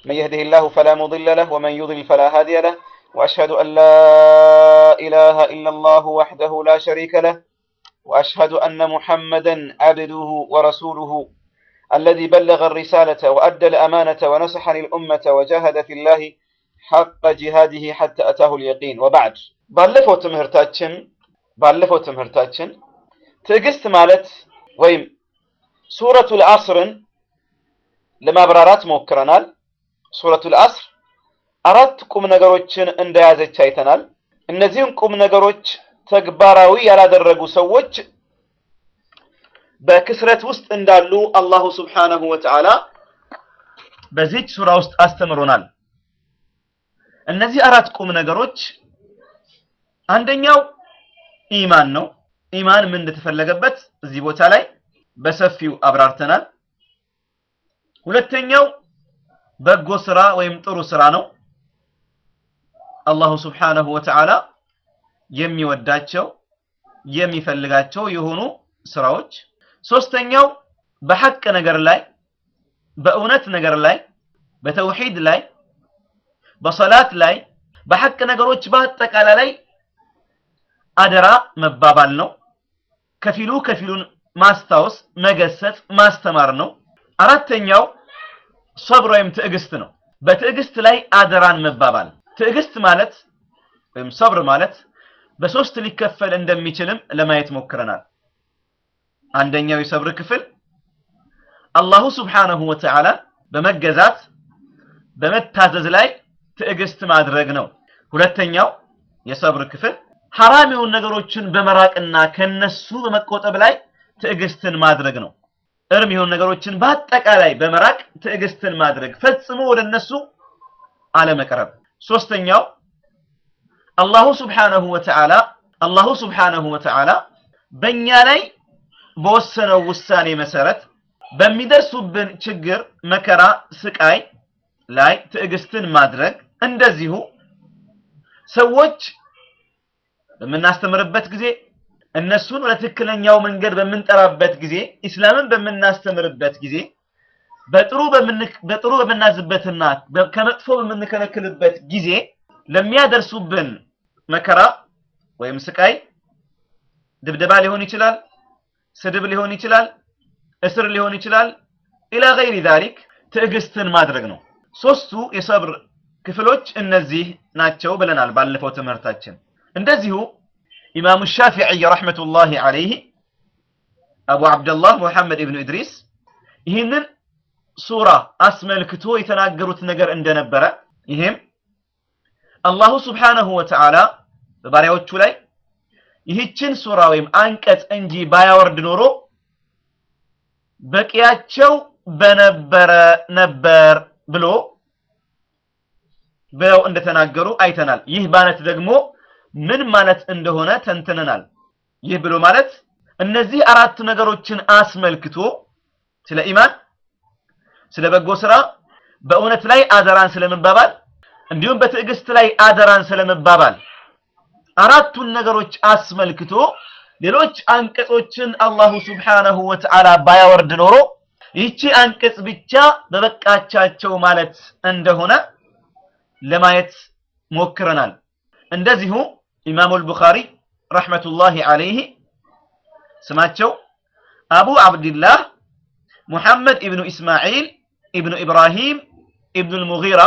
من يهده الله فلا مضل له ومن يضلل فلا هادي له وأشهد أن لا إله إلا الله وحده لا شريك له وأشهد أن محمدا عبده ورسوله الذي بلغ الرسالة وأدى الأمانة ونصح للأمة وجاهد في الله حق جهاده حتى أتاه اليقين وبعد ባለፈው ትምህርታችን ባለፈው ትምህርታችን ትዕግስት ማለት ወይም ሱረቱል አስርን ለማብራራት ሞክረናል። ሱረቱል አስር አራት ቁም ነገሮችን እንደያዘች አይተናል። እነዚህም ቁም ነገሮች ተግባራዊ ያላደረጉ ሰዎች በክስረት ውስጥ እንዳሉ አላሁ ስብሓነሁ ወተዓላ በዚህች ሱራ ውስጥ አስተምሮናል። እነዚህ አራት ቁም ነገሮች አንደኛው ኢማን ነው። ኢማን ምን እንደተፈለገበት እዚህ ቦታ ላይ በሰፊው አብራርተናል። ሁለተኛው በጎ ስራ ወይም ጥሩ ስራ ነው። አላሁ ስብሓነሁ ወተዓላ የሚወዳቸው የሚፈልጋቸው የሆኑ ስራዎች። ሶስተኛው በሐቅ ነገር ላይ በእውነት ነገር ላይ በተውሂድ ላይ በሰላት ላይ በሐቅ ነገሮች በአጠቃላይ ላይ አደራ መባባል ነው። ከፊሉ ከፊሉን ማስታወስ፣ መገሰጽ፣ ማስተማር ነው። አራተኛው ሰብር ወይም ትዕግስት ነው። በትዕግስት ላይ አደራን መባባል። ትዕግስት ማለት ወይም ሰብር ማለት በሶስት ሊከፈል እንደሚችልም ለማየት ሞክረናል። አንደኛው የሰብር ክፍል አላሁ ስብሓነሁ ወተዓላ በመገዛት በመታዘዝ ላይ ትዕግስት ማድረግ ነው። ሁለተኛው የሰብር ክፍል ሐራም የሆኑ ነገሮችን በመራቅና ከነሱ በመቆጠብ ላይ ትዕግስትን ማድረግ ነው። እርም የሆኑ ነገሮችን በአጠቃላይ በመራቅ ትዕግስትን ማድረግ፣ ፈጽሞ ወደ እነሱ አለመቅረብ። ሶስተኛው አላሁ ስብሓነሁ ወተዓላ አላሁ ስብሓነሁ ወተዓላ በእኛ ላይ በወሰነው ውሳኔ መሰረት በሚደርሱብን ችግር፣ መከራ፣ ስቃይ ላይ ትዕግስትን ማድረግ እንደዚሁ ሰዎች በምናስተምርበት ጊዜ እነሱን ወደ ትክክለኛው መንገድ በምንጠራበት ጊዜ ኢስላምን በምናስተምርበት ጊዜ በጥሩ በጥሩ በምናዝበትና ከመጥፎ በምንከለክልበት ጊዜ ለሚያደርሱብን መከራ ወይም ስቃይ ድብደባ ሊሆን ይችላል፣ ስድብ ሊሆን ይችላል፣ እስር ሊሆን ይችላል። ኢላ ገይሪ ዛሊክ ትዕግስትን ማድረግ ነው። ሶስቱ የሰብር ክፍሎች እነዚህ ናቸው ብለናል ባለፈው ትምህርታችን። እንደዚሁ ኢማሙ ሻፊዒ ረሕመቱላሂ ዐለይህ አቡ ዓብደላህ ሙሐመድ ኢብኑ ኢድሪስ ይህንን ሱራ አስመልክቶ የተናገሩት ነገር እንደነበረ ይህም አላሁ ስብሓነሁ ወተዓላ በባሪያዎቹ ላይ ይህችን ሱራ ወይም አንቀጽ እንጂ ባያወርድ ኖሮ በቂያቸው በነበረ ነበር ብሎ ብለው እንደተናገሩ አይተናል። ይህ ማለት ደግሞ ምን ማለት እንደሆነ ተንትነናል። ይህ ብሎ ማለት እነዚህ አራት ነገሮችን አስመልክቶ ስለ ኢማን፣ ስለ በጎ ስራ፣ በእውነት ላይ አደራን ስለመባባል እንዲሁም በትዕግስት ላይ አደራን ስለመባባል አራቱን ነገሮች አስመልክቶ ሌሎች አንቀጾችን አላሁ ስብሓነሁ ወተዓላ ባያወርድ ኖሮ ይህቺ አንቀጽ ብቻ በበቃቻቸው ማለት እንደሆነ ለማየት ሞክረናል። እንደዚሁ ኢማሙል ቡኻሪ ረሕመቱላሂ ዐለይህ ስማቸው አቡ ዓብድላህ ሙሐመድ ኢብኑ ኢስማዒል ኢብኑ ኢብራሂም ኢብኑል ሙጊራ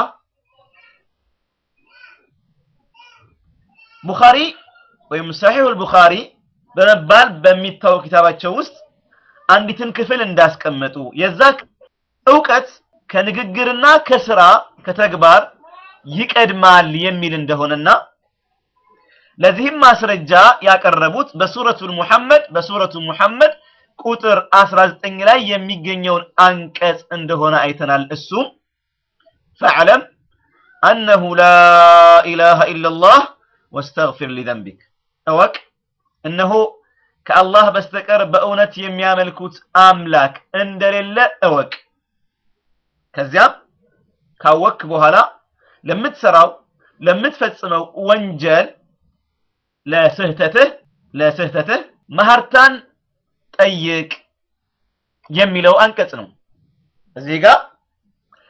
ቡኻሪ ወይም ሰሒሑል ቡኻሪ በመባል በሚታወቅ ኪታባቸው ውስጥ አንዲትን ክፍል እንዳስቀመጡ የዛ እውቀት ከንግግርና ከስራ ከተግባር ይቀድማል የሚል እንደሆነና ለዚህም ማስረጃ ያቀረቡት በሱረቱል ሙሐመድ በሱረቱ ሙሐመድ ቁጥር 19 ላይ የሚገኘውን አንቀጽ እንደሆነ አይተናል። እሱም ፈዕለም አነሁ ላ ኢላሃ ኢለላህ ወስተግፊር ሊዘንቢክ እወቅ እነሆ ከአላህ በስተቀር በእውነት የሚያመልኩት አምላክ እንደሌለ እወቅ። ከዚያም ካወክ በኋላ ለምትሰራው ለምትፈጽመው ወንጀል ለስህተትህ ለስህተትህ መሐርታን ጠይቅ የሚለው አንቀጽ ነው። እዚህ ጋር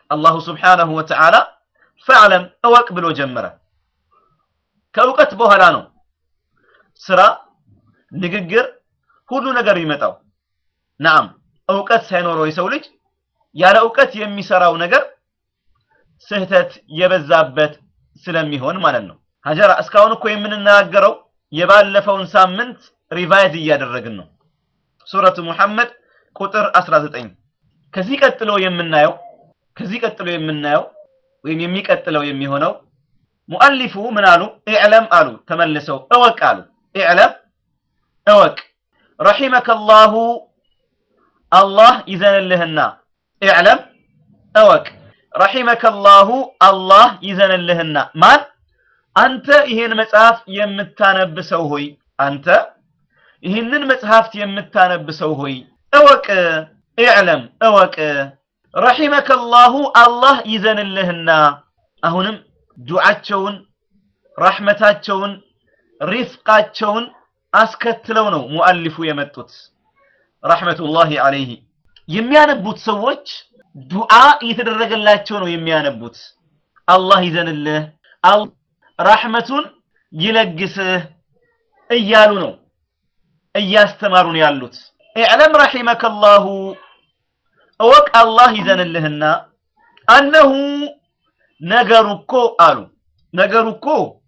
አላሁ ስብሓነሁ ወተዓላ ፈዕለም እወቅ ብሎ ጀመረ። ከእውቀት በኋላ ነው ስራ፣ ንግግር፣ ሁሉ ነገር ይመጣው። ናም እውቀት ሳይኖረው የሰው ልጅ ያለ እውቀት የሚሰራው ነገር ስህተት የበዛበት ስለሚሆን ማለት ነው። ሀጀራ እስካሁን እኮ የምንናገረው የባለፈውን ሳምንት ሪቫይዝ እያደረግን ነው። ሱረቱ ሙሐመድ ቁጥር 19 ከዚህ ቀጥሎ የምናየው ከዚህ ቀጥሎ የምናየው ወይም የሚቀጥለው የሚሆነው ሙአሊፉ ምን አሉ? ኢዕለም አሉ ተመልሰው እወቅ አሉ። ኢዕለም እወቅ፣ ረሒመከላሁ አላህ ይዘንልህና። ኢዕለም እወቅ፣ ረሒመከላሁ አላህ ይዘንልህና። ማን? አንተ ይህን መጽሐፍ የምታነብ ሰው ሆይ፣ አንተ ይህንን መጽሐፍት የምታነብ ሰው ሆይ እወቅ፣ ኢዕለም እወቅ፣ ረሒመከላሁ አላህ ይዘንልህና። አሁንም ዱዓቸውን ረሕመታቸውን ሪፍቃቸውን አስከትለው ነው ሙአሊፉ የመጡት ረሕመቱላሂ ዐለይሂ። የሚያነቡት ሰዎች ዱዓ እየተደረገላቸው ነው የሚያነቡት። አላህ ይዘንልህ፣ ረሕመቱን ይለግስህ እያሉ ነው እያስተማሩን ያሉት። ኢዕለም ረሒመከላሁ እወቅ አላህ ይዘንልህና አነሁ ነገሩ እኮ አሉ ነገሩ እኮ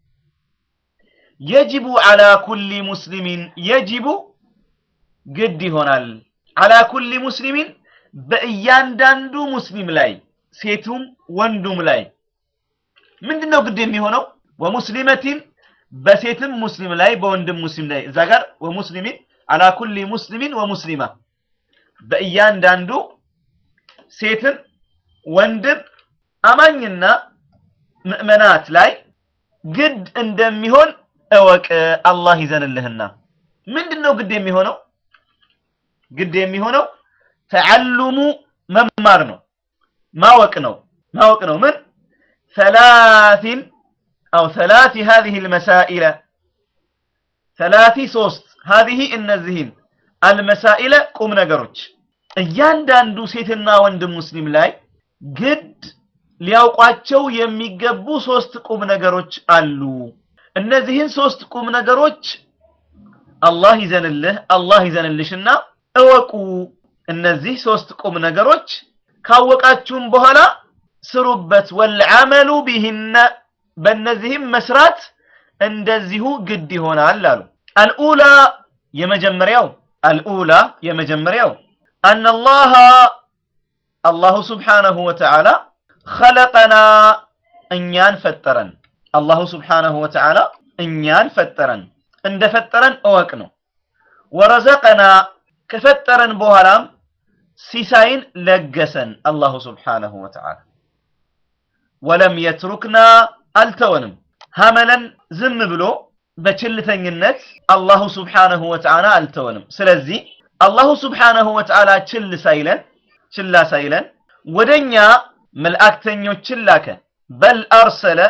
የጅቡ ዐላ ኩሊ ሙስሊሚን የጅቡ ግድ ይሆናል ዐላ ኩሊ ሙስሊሚን በእያንዳንዱ ሙስሊም ላይ ሴቱም ወንዱም ላይ ምንድን ነው ግድ የሚሆነው? ወሙስሊመቲን በሴትም ሙስሊም ላይ በወንድም ሙስሊም ላይ እዛ ጋር ወሙስሊሚን ዐላ ኩሊ ሙስሊሚን ወሙስሊማ በእያንዳንዱ ሴትም ወንድም አማኝና ምእመናት ላይ ግድ እንደሚሆን እወቅ አላህ ይዘንልህና። ምንድን ነው ግድ የሚሆነው? ግድ የሚሆነው ተዓሉሙ መማር ነው፣ ማወቅ ነው፣ ማወቅ ነው። ምን ሰላሲን አው ሰላሲ ሀዚህ ልመሳኢለ ሰላሲ ሶስት ሀዚህ እነዚህን አልመሳኢለ ቁም ነገሮች እያንዳንዱ ሴትና ወንድም ሙስሊም ላይ ግድ ሊያውቋቸው የሚገቡ ሶስት ቁም ነገሮች አሉ። እነዚህን ሶስት ቁም ነገሮች አላህ ይዘንልህ አላህ ይዘንልሽና እወቁ። እነዚህ ሶስት ቁም ነገሮች ካወቃችሁም በኋላ ስሩበት። ወልዓመሉ ቢሂነ በእነዚህም መስራት እንደዚሁ ግድ ይሆናል አሉ። አልኡላ የመጀመሪያው አልኡላ የመጀመሪያው አነላሃ አላሁ ስብሓነሁ ወተዓላ ኸለቀና እኛን ፈጠረን። አላሁ ስብሓነሁ ወተዓላ እኛን ፈጠረን፣ እንደፈጠረን እወቅ ነው። ወረዘቀና ከፈጠረን በኋላም ሲሳይን ለገሰን አላሁ ስብሓነሁ ወተዓላ። ወለም የትሩክና አልተወንም፣ ሀመለን ዝም ብሎ በችልተኝነት አላሁ ስብሓነሁ ወተዓላ አልተወንም። ስለዚህ አላሁ ስብሓነሁ ወተዓላ ችል ሳይለን ችላ ሳይለን ወደኛ መልእክተኞችን ላከ። በል አርሰለ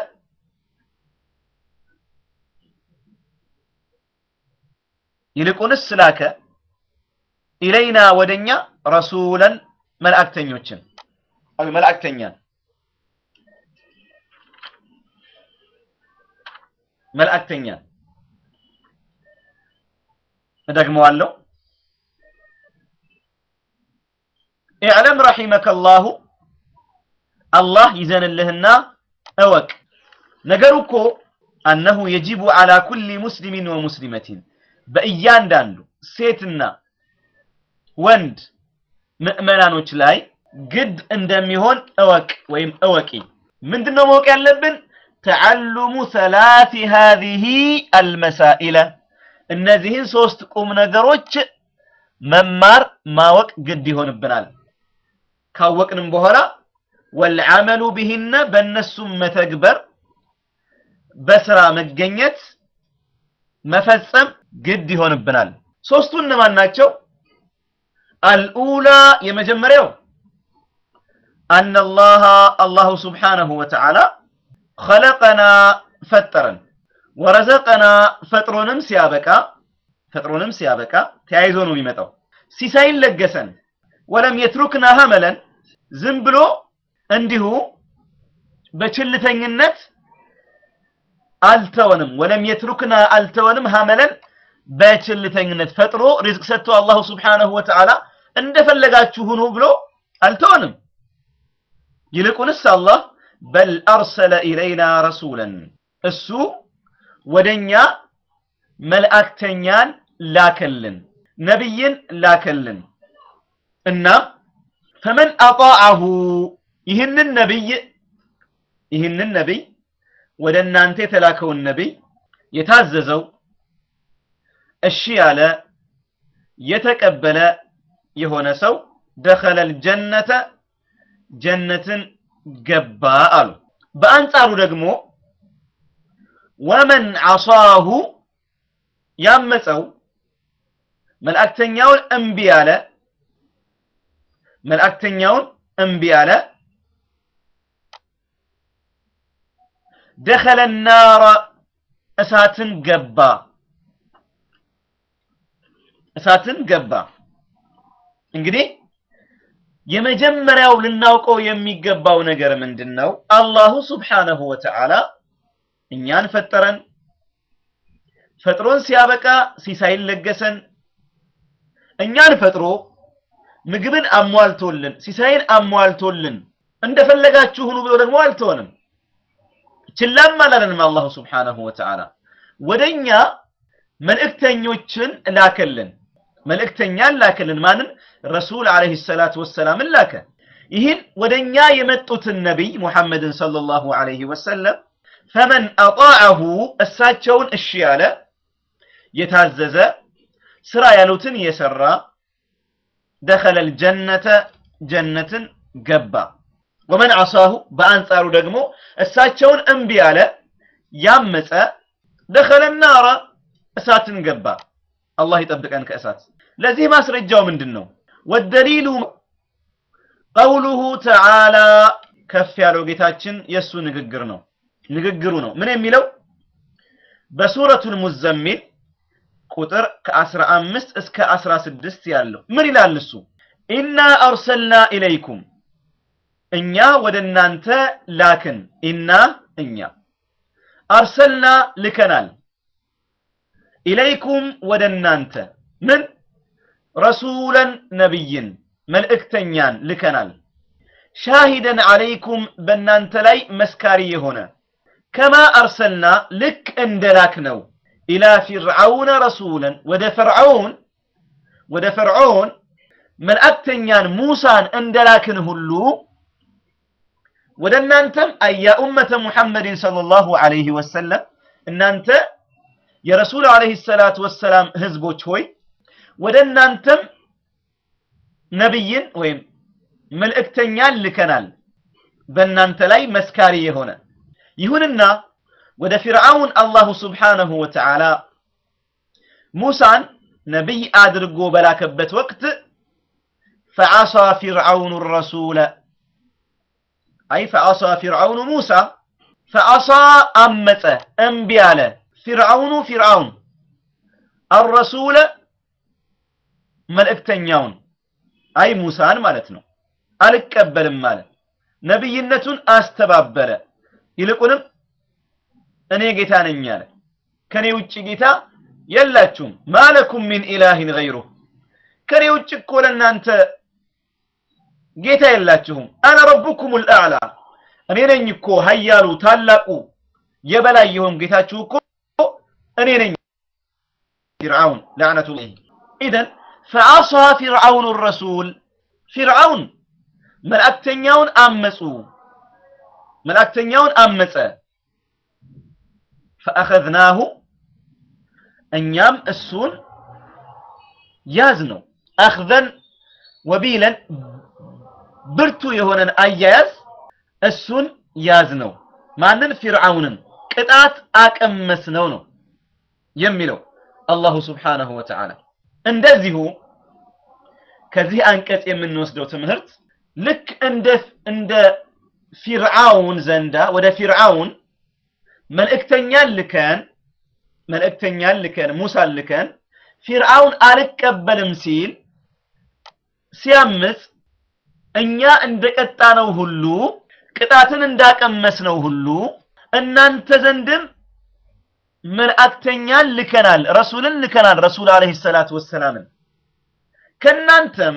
ይልቁንስ ላከ ኢለይና ወደኛ ረሱለን መልእክተኞችን አው መልእክተኛን መልእክተኛን እደግመዋለሁ። ኢዕለም ረሒመከላሁ አላህ ይዘንልህና እወቅ። ነገሩ እኮ አነሁ የጂቡ ዐላ ኩሊ ሙስሊሚን ወሙስሊመቲን በእያንዳንዱ ሴትና ወንድ ምዕመናኖች ላይ ግድ እንደሚሆን እወቅ ወይም እወቂ። ምንድነው ማወቅ ያለብን? ተዓሉሙ ሰላሲ ሃዚሂ አልመሳኢለ እነዚህን ሶስት ቁም ነገሮች መማር ማወቅ ግድ ይሆንብናል። ካወቅንም በኋላ ወልዓመሉ ቢሂነ በእነሱም መተግበር በስራ መገኘት መፈጸም ግድ ይሆንብናል። ሶስቱ እነማን ናቸው? አልኡላ የመጀመሪያው አነላሃ አላሁ ስብሓነሁ ወተዓላ ኸለቀና ፈጠረን፣ ወረዘቀና ፈጥሮንም ሲያበቃ ፈጥሮንም ሲያበቃ ተያይዞ ነው የሚመጣው። ሲሳይን ለገሰን፣ ወለም የትሩክና ሀመለን ዝም ብሎ እንዲሁ በችልተኝነት አልተወንም። ወለም የትሩክና አልተወንም ሀመለን በችልተኝነት ፈጥሮ ሪዝቅ ሰጥቶ አላሁ ስብሓነሁ ወተዓላ እንደፈለጋችሁ ሁኑ ብሎ አልተወንም። ይልቁንስ አላህ በል አርሰለ ኢለይና ረሱለን እሱ ወደኛ መልእክተኛን ላከልን፣ ነቢይን ላከልን እና ፈመን አጣዐሁ ይህንን ነቢይ ይህንን ነቢይ ወደ እናንተ የተላከውን ነቢይ የታዘዘው እሺ ያለ የተቀበለ የሆነ ሰው ደኸለል ጀነተ ጀነትን ገባ አሉ። በአንጻሩ ደግሞ ወመን ዐሳሁ ያመፀው መልእክተኛውን እምቢ ያለ መልእክተኛውን እምቢ ያለ ደኸለ ናረ እሳትን ገባ እሳትን ገባ። እንግዲህ የመጀመሪያው ልናውቀው የሚገባው ነገር ምንድን ነው? አላሁ ስብሓነሁ ወተዓላ እኛን ፈጠረን። ፈጥሮን ሲያበቃ ሲሳይን ለገሰን። እኛን ፈጥሮ ምግብን አሟልቶልን ሲሳይን አሟልቶልን እንደፈለጋችሁ ሁኑ ብሎ ደግሞ አልተወንም። ችላም አላለንም። አላሁ ስብሓነሁ ወተዓላ ወደኛ መልእክተኞችን ላከልን። መልእክተኛን ላከልን። ማንን? ረሱል ዓለይሂ ሰላቱ ወሰላምን ላከ። ይህን ወደኛ የመጡትን ነቢይ ሙሐመድን ሰለላሁ ዓለይሂ ወሰለም ፈመን አጣዐሁ እሳቸውን እሺ ያለ የታዘዘ ስራ ያሉትን የሰራ ደኸለል ጀነተ ጀነትን ገባ። ወመን ዐሳሁ በአንጻሩ ደግሞ እሳቸውን እምቢ ያለ ያመፀ ደኸለ ናረ እሳትን ገባ። አላህ ይጠብቀን ከእሳት። ለዚህ ማስረጃው ምንድን ነው? ወደሊሉ ቀውሉሁ ተዓላ ከፍ ያለው ጌታችን የእሱ ንግግር ነው ንግግሩ ነው። ምን የሚለው በሱረቱል ሙዘሚል ቁጥር ከ15 እስከ 16 ያለው ምን ይላል እሱ? ኢና አርሰልና ኢለይኩም እኛ ወደ እናንተ ላክን። ኢና እኛ አርሰልና ልከናል ኢለይኩም ወደ እናንተ ምን ረሱለን ነቢይን መልእክተኛን ልከናል። ሻሂደን ዓለይኩም በእናንተ ላይ መስካሪ የሆነ ከማ አርሰልና ልክ እንደ ላክ ነው ኢላ ፊርዓውነ ረሱለን ወደ ፈርዖን ወደ ፈርዖን መልእክተኛን ሙሳን እንደላክን ሁሉ ወደ እናንተም አያ ኡመተ ሙሐመድን ሰለላሁ ዐለይሂ ወሰለም እናንተ የረሱል ዐለይሂ ሰላቱ ወሰላም ህዝቦች ሆይ ወደ እናንተም ነቢይን ወይም መልእክተኛን ልከናል በእናንተ ላይ መስካሪ የሆነ ይሁንና ወደ ፊርዓውን አላሁ ስብሓነሁ ወተዓላ ሙሳን ነቢይ አድርጎ በላከበት ወቅት ፈዓሳ ፊርዓውኑ ረሱለ አይ ፈዓሳ ፊርዓውኑ ሙሳ ፈዓሳ አመፀ እምቢ አለ ፊርዓውኑ ፊርዓውን አረሱለ መልእክተኛውን አይ ሙሳን ማለት ነው አልቀበልም ማለት ነቢይነቱን አስተባበለ ይልቁንም እኔ ጌታ ነኝ አለ ከኔ ውጭ ጌታ የላችሁም ማለኩም ሚን ኢላሂን ገይሩህ ከኔ ውጭ እኮ ለእናንተ ጌታ የላችሁም አነ ረቡኩም ልአዕላ እኔ ነኝ እኮ ሀያሉ ታላቁ የበላይ የሆን ጌታችሁ እኮ እኔ ነኝ ፊርዓውን ላዕነቱላህ ኢዘን ፈዐሳ ፊርዓውኑ ረሱል ፊርዓውን መልእክተኛውን አመፁ መልእክተኛውን አመፀ ፈአኸዝናሁ እኛም እሱን ያዝ ነው አኽዘን ወቢለን ብርቱ የሆነን አያያዝ እሱን ያዝ ነው ማንን ፊርዓውንን ቅጣት አቀመስ ነው ነው የሚለው አላሁ ስብሓነሁ ወተዓላ እንደዚሁ ከዚህ አንቀጽ የምንወስደው ትምህርት ልክ እንደ እንደ ፊርዓውን ዘንዳ ወደ ፊርዓውን መልእክተኛን ልከን መልእክተኛን ልከን ሙሳን ልከን ፊርዓውን አልቀበልም ሲል ሲያምፅ እኛ እንደቀጣነው ሁሉ ቅጣትን እንዳቀመስነው ሁሉ እናንተ ዘንድም መልእክተኛን ልከናል፣ ረሱልን ልከናል። ረሱል አለይሂ ሰላቱ ወሰላምን ከእናንተም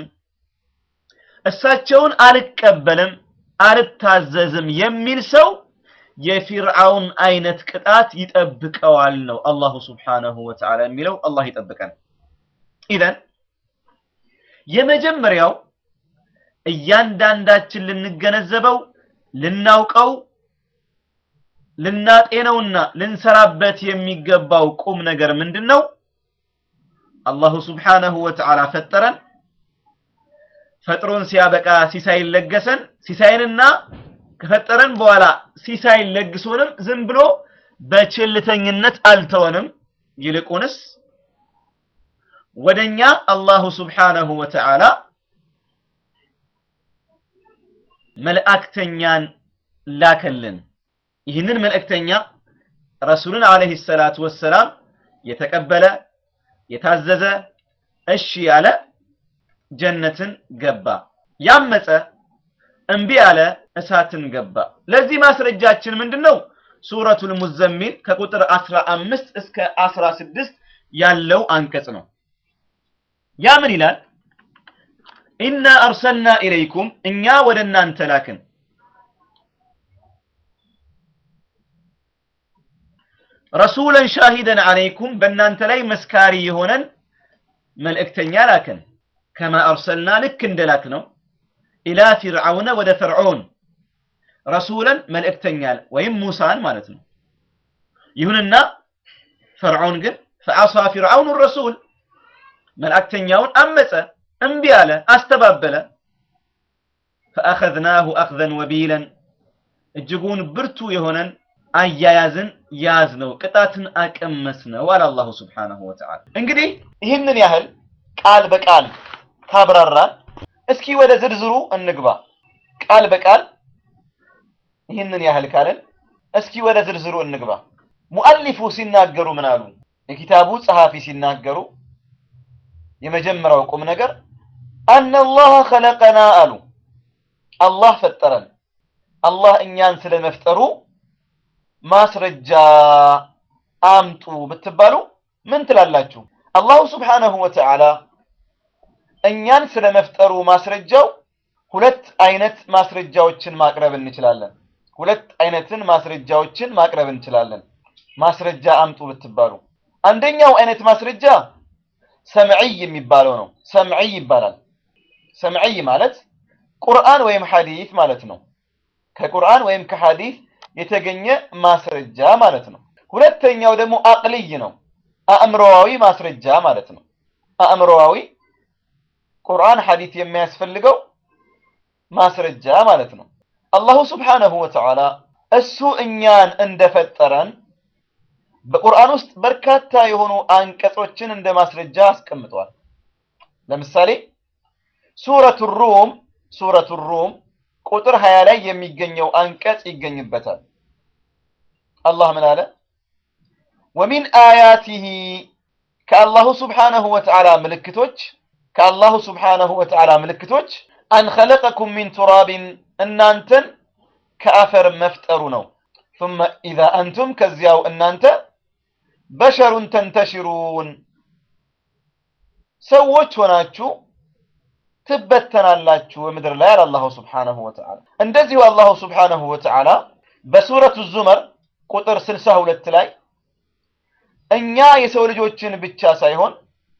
እሳቸውን አልቀበልም አልታዘዝም የሚል ሰው የፊርዓውን አይነት ቅጣት ይጠብቀዋል ነው አላሁ ስብሓነሁ ወተዓላ የሚለው። አላህ ይጠብቀን። ኢዘን የመጀመሪያው እያንዳንዳችን ልንገነዘበው ልናውቀው ልናጤነውና ልንሰራበት የሚገባው ቁም ነገር ምንድን ነው? አላሁ ስብሓነሁ ወተዓላ ፈጠረን። ፈጥሮን ሲያበቃ ሲሳይን ለገሰን። ሲሳይንና ከፈጠረን በኋላ ሲሳይን ለግሶንም ዝም ብሎ በችልተኝነት አልተወንም። ይልቁንስ ወደኛ አላሁ ስብሓነሁ ወተዓላ መልእክተኛን ላከልን። ይህንን መልእክተኛ ረሱልን አለይሂ ሰላቱ ወሰላም የተቀበለ የታዘዘ እሺ ያለ ጀነትን ገባ፣ ያመፀ እምቢ ያለ እሳትን ገባ። ለዚህ ማስረጃችን ምንድነው? ሱረቱል ሙዘሚል ከቁጥር 15 እስከ 16 ያለው አንቀጽ ነው። ያ ምን ይላል? ኢና አርሰልና ኢለይኩም እኛ ወደ እናንተ ላክን ረሱለን ሻሂደን አለይኩም በእናንተ ላይ መስካሪ የሆነን መልእክተኛ ላክን። ከማ አርሰልና ልክ እንደላክ ነው ኢላ ፊርዓውነ ወደ ፈርዖን ረሱለን መልእክተኛ ወይም ሙሳን ማለት ነው። ይሁንና ፈርዖን ግን ፈአሳ ፊርዓውኑ ረሱል መልእክተኛውን አመፀ፣ እምቢ አለ፣ አስተባበለ። ፈአኸዝናሁ አኽዘን ወቢለን እጅጉን ብርቱ የሆነን አያያዝን ያዝ ነው፣ ቅጣትን አቀመስ ነው አለ አላሁ ስብሓነሁ ወተዓላ። እንግዲህ ይህንን ያህል ቃል በቃል ካብራራን፣ እስኪ ወደ ዝርዝሩ እንግባ። ቃል በቃል ይህንን ያህል ካለን፣ እስኪ ወደ ዝርዝሩ እንግባ። ሙአሊፉ ሲናገሩ ምን አሉ? የኪታቡ ጸሐፊ ሲናገሩ የመጀመሪያው ቁም ነገር አነላህ ኸለቀና አሉ። አላህ ፈጠረን። አላህ እኛን ስለመፍጠሩ ማስረጃ አምጡ ብትባሉ ምን ትላላችሁ? አላሁ ስብሓነሁ ወተዓላ እኛን ስለመፍጠሩ ማስረጃው ሁለት አይነት ማስረጃዎችን ማቅረብ እንችላለን። ሁለት አይነትን ማስረጃዎችን ማቅረብ እንችላለን። ማስረጃ አምጡ ብትባሉ አንደኛው አይነት ማስረጃ ሰምዒይ የሚባለው ነው። ሰምዒይ ይባላል። ሰምዒይ ማለት ቁርአን ወይም ሐዲስ ማለት ነው። ከቁርአን ወይም ከሐዲስ የተገኘ ማስረጃ ማለት ነው። ሁለተኛው ደግሞ አቅልይ ነው። አእምሮዋዊ ማስረጃ ማለት ነው። አእምሮዋዊ ቁርአን ሐዲስ የሚያስፈልገው ማስረጃ ማለት ነው። አላሁ ስብሓነሁ ወተዓላ እሱ እኛን እንደፈጠረን በቁርአን ውስጥ በርካታ የሆኑ አንቀጾችን እንደ ማስረጃ አስቀምጧል። ለምሳሌ ሱረቱ ሩም ሱረቱ ሩም ቁጥር 20 ላይ የሚገኘው አንቀጽ ይገኝበታል። አላህ ምን አለ? ወሚን አያቲሂ ከአላሁ ስብሓነሁ ወተዓላ ምልክቶች ከአላሁ ስብሓነሁ ወተዓላ ምልክቶች አን ኸለቀኩም ሚን ቱራቢን እናንተን ከአፈር መፍጠሩ ነው። ثم إذا أنتم ከዚያው እናንተ በሸሩን ተንተሽሩን ሰዎች ሆናችሁ ትበተናላችሁ በምድር ላይ አለ አላሁ ስብሓነሁ ወተዓላ። እንደዚሁ አላሁ ስብሓነሁ ወተዓላ በሱረቱ ዙመር ቁጥር 62 ላይ እኛ የሰው ልጆችን ብቻ ሳይሆን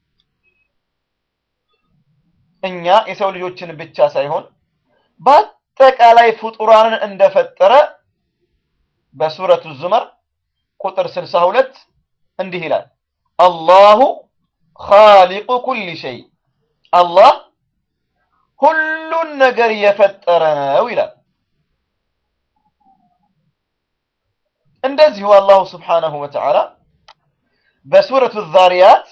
እኛ የሰው ልጆችን ብቻ ሳይሆን በአጠቃላይ ፍጡራንን እንደፈጠረ በሱረቱ ዙመር ቁጥር 62 እንዲህ ይላል፣ አላሁ ኻሊቁ ኩሊ ሸይ አላህ ሁሉን ነገር የፈጠረ ነው ይላል። እንደዚሁ አላሁ ስብሓነሁ ወተዓላ በሱረቱ ዛሪያት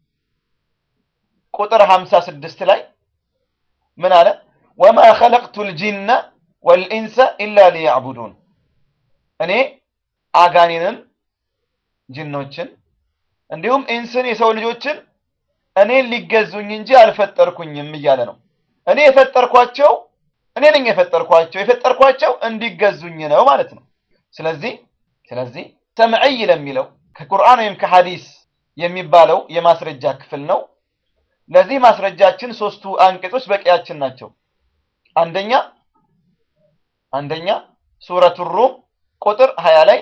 ቁጥር 56 ላይ ምን አለ? ወማ ኸለቅቱ ልጂነ ወልኢንሰ ኢላ ሊያዕቡዱን እኔ አጋኔንን ጅኖችን እንዲሁም ኢንስን የሰው ልጆችን እኔን ሊገዙኝ እንጂ አልፈጠርኩኝም እያለ ነው። እኔ የፈጠርኳቸው እኔ ነኝ የፈጠርኳቸው የፈጠርኳቸው እንዲገዙኝ ነው ማለት ነው። ስለዚህ ስለዚህ ሰምዕይ ለሚለው ከቁርአን ወይም ከሐዲስ የሚባለው የማስረጃ ክፍል ነው። ለዚህ ማስረጃችን ሶስቱ አንቀጾች በቂያችን ናቸው። አንደኛ አንደኛ ሱረቱ ሩም ቁጥር 20 ላይ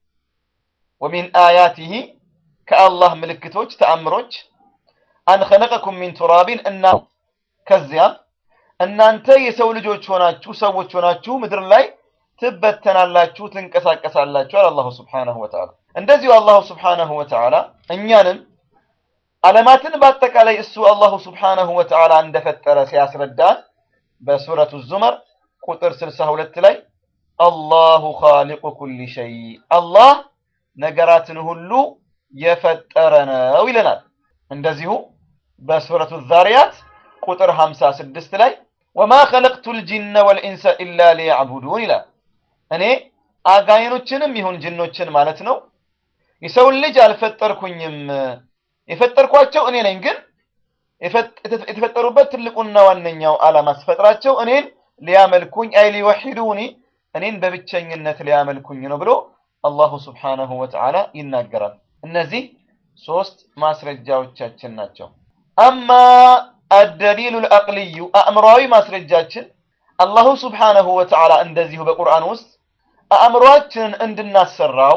ወሚን አያቲሂ ከአላህ ምልክቶች ተአምሮች አን ኸለቀኩም ሚን ቱራቢን እና ከዚያም እናንተ የሰው ልጆች ሆናችሁ ሰዎች ሆናችሁ ምድር ላይ ትበተናላችሁ፣ ትንቀሳቀሳላችሁ አለ አላሁ ስብሓነሁ ወተዓላ። እንደዚሁ አላሁ ስብሓነሁ ወተዓላ እኛንም ዓለማትን በአጠቃላይ እሱ አላሁ ስብሓነሁ ወተዓላ እንደፈጠረ ሲያስረዳን በሱረቱ ዙመር ቁጥር 62 ላይ አላሁ ኻሊቁ ኩሊ ሸይ አላህ ነገራትን ሁሉ የፈጠረ ነው ይለናል። እንደዚሁ በሱረቱ ዛሪያት ቁጥር 56 ላይ ወማ ኸለቅቱል ጂነ ወልኢንሰ ኢላ ሊያዕቡዱን ይላል። እኔ አጋይኖችንም ይሁን ጅኖችን ማለት ነው የሰውን ልጅ አልፈጠርኩኝም፣ የፈጠርኳቸው እኔ ነኝ። ግን የተፈጠሩበት ትልቁና ዋነኛው ዓላማ ስፈጥራቸው እኔን ሊያመልኩኝ አይ ሊወሒዱኒ እኔን በብቸኝነት ሊያመልኩኝ ነው ብሎ አላሁ ስብሓነሁ ወተዓላ ይናገራል። እነዚህ ሶስት ማስረጃዎቻችን ናቸው። አማ አደሊሉ ልአቅልዩ አእምሯዊ ማስረጃችን አላሁ ስብሓነሁ ወተዓላ እንደዚሁ በቁርአን ውስጥ አእምሯችንን እንድናሰራው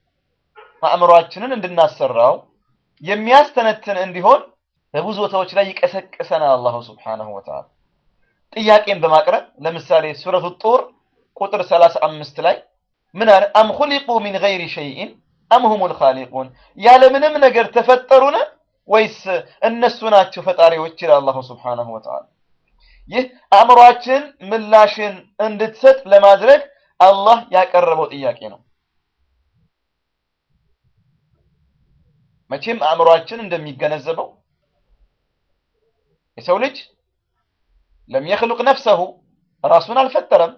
አእምሯችንን እንድናሰራው የሚያስተነትን እንዲሆን በብዙ ቦታዎች ላይ ይቀሰቅሰናል። አላሁ ስብሓነሁ ወተዓላ ጥያቄን በማቅረብ ለምሳሌ ሱረቱ ጡር ቁጥር 35 ላይ ምን አለ? አም ኹሊቁ ሚን ገይሪ ሸይኢን አም ሁሙል ኻሊቁን ያለምንም ነገር ተፈጠሩን ወይስ እነሱ ናቸው ፈጣሪዎች? ይላል አላሁ ስብሓነሁ ወተዓላ። ይህ አእምሯችን ምላሽን እንድትሰጥ ለማድረግ አላህ ያቀረበው ጥያቄ ነው። መቼም አእምሯችን እንደሚገነዘበው የሰው ልጅ ለም የኽሉቅ ነፍሰሁ ራሱን አልፈጠረም።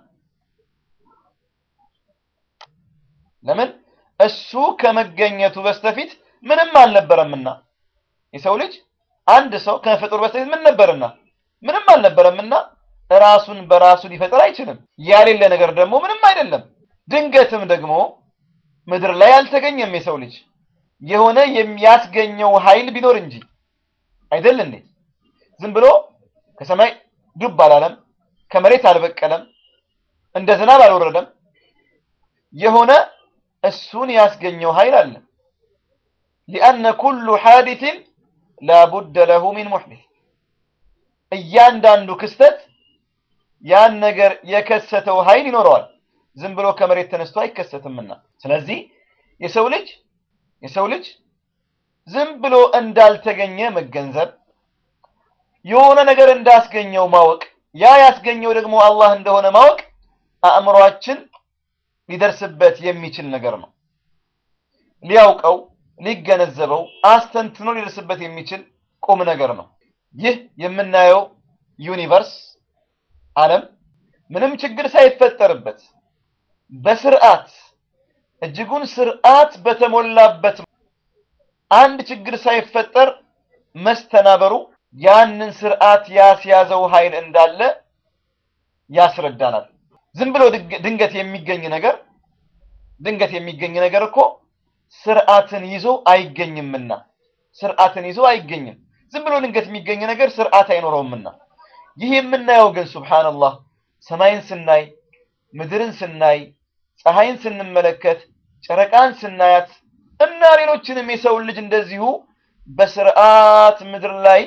ለምን? እሱ ከመገኘቱ በስተፊት ምንም አልነበረምና። የሰው ልጅ አንድ ሰው ከመፈጠሩ በስተፊት ምን ነበርና? ምንም አልነበረምና ራሱን በራሱ ሊፈጠር አይችልም። ያሌለ ነገር ደግሞ ምንም አይደለም። ድንገትም ደግሞ ምድር ላይ አልተገኘም የሰው ልጅ የሆነ የሚያስገኘው ኃይል ቢኖር እንጂ አይደል እንዴ? ዝም ብሎ ከሰማይ ዱብ አላለም፣ ከመሬት አልበቀለም፣ እንደ ዝናብ አልወረደም። የሆነ እሱን ያስገኘው ኃይል አለ። ሊአነ ኩሉ ሐዲትን ላቡደ ለሁ ሚን ሙሕዲስ እያንዳንዱ ክስተት ያን ነገር የከሰተው ኃይል ይኖረዋል። ዝም ብሎ ከመሬት ተነስቶ አይከሰትምና። ስለዚህ የሰው ልጅ የሰው ልጅ ዝም ብሎ እንዳልተገኘ መገንዘብ የሆነ ነገር እንዳስገኘው ማወቅ ያ ያስገኘው ደግሞ አላህ እንደሆነ ማወቅ አእምሯችን ሊደርስበት የሚችል ነገር ነው። ሊያውቀው፣ ሊገነዘበው፣ አስተንትኖ ሊደርስበት የሚችል ቁም ነገር ነው። ይህ የምናየው ዩኒቨርስ ዓለም ምንም ችግር ሳይፈጠርበት በስርዓት እጅጉን ስርዓት በተሞላበት አንድ ችግር ሳይፈጠር መስተናበሩ ያንን ስርዓት ያስያዘው ኃይል እንዳለ ያስረዳናል። ዝም ብሎ ድንገት የሚገኝ ነገር ድንገት የሚገኝ ነገር እኮ ስርዓትን ይዞ አይገኝምና ስርዓትን ይዞ አይገኝም። ዝም ብሎ ድንገት የሚገኝ ነገር ስርዓት አይኖረውምና ይህ የምናየው ግን ሱብሃንአላህ ሰማይን ስናይ፣ ምድርን ስናይ፣ ፀሐይን ስንመለከት፣ ጨረቃን ስናያት እና ሌሎችንም የሰውን ልጅ እንደዚሁ በስርዓት ምድር ላይ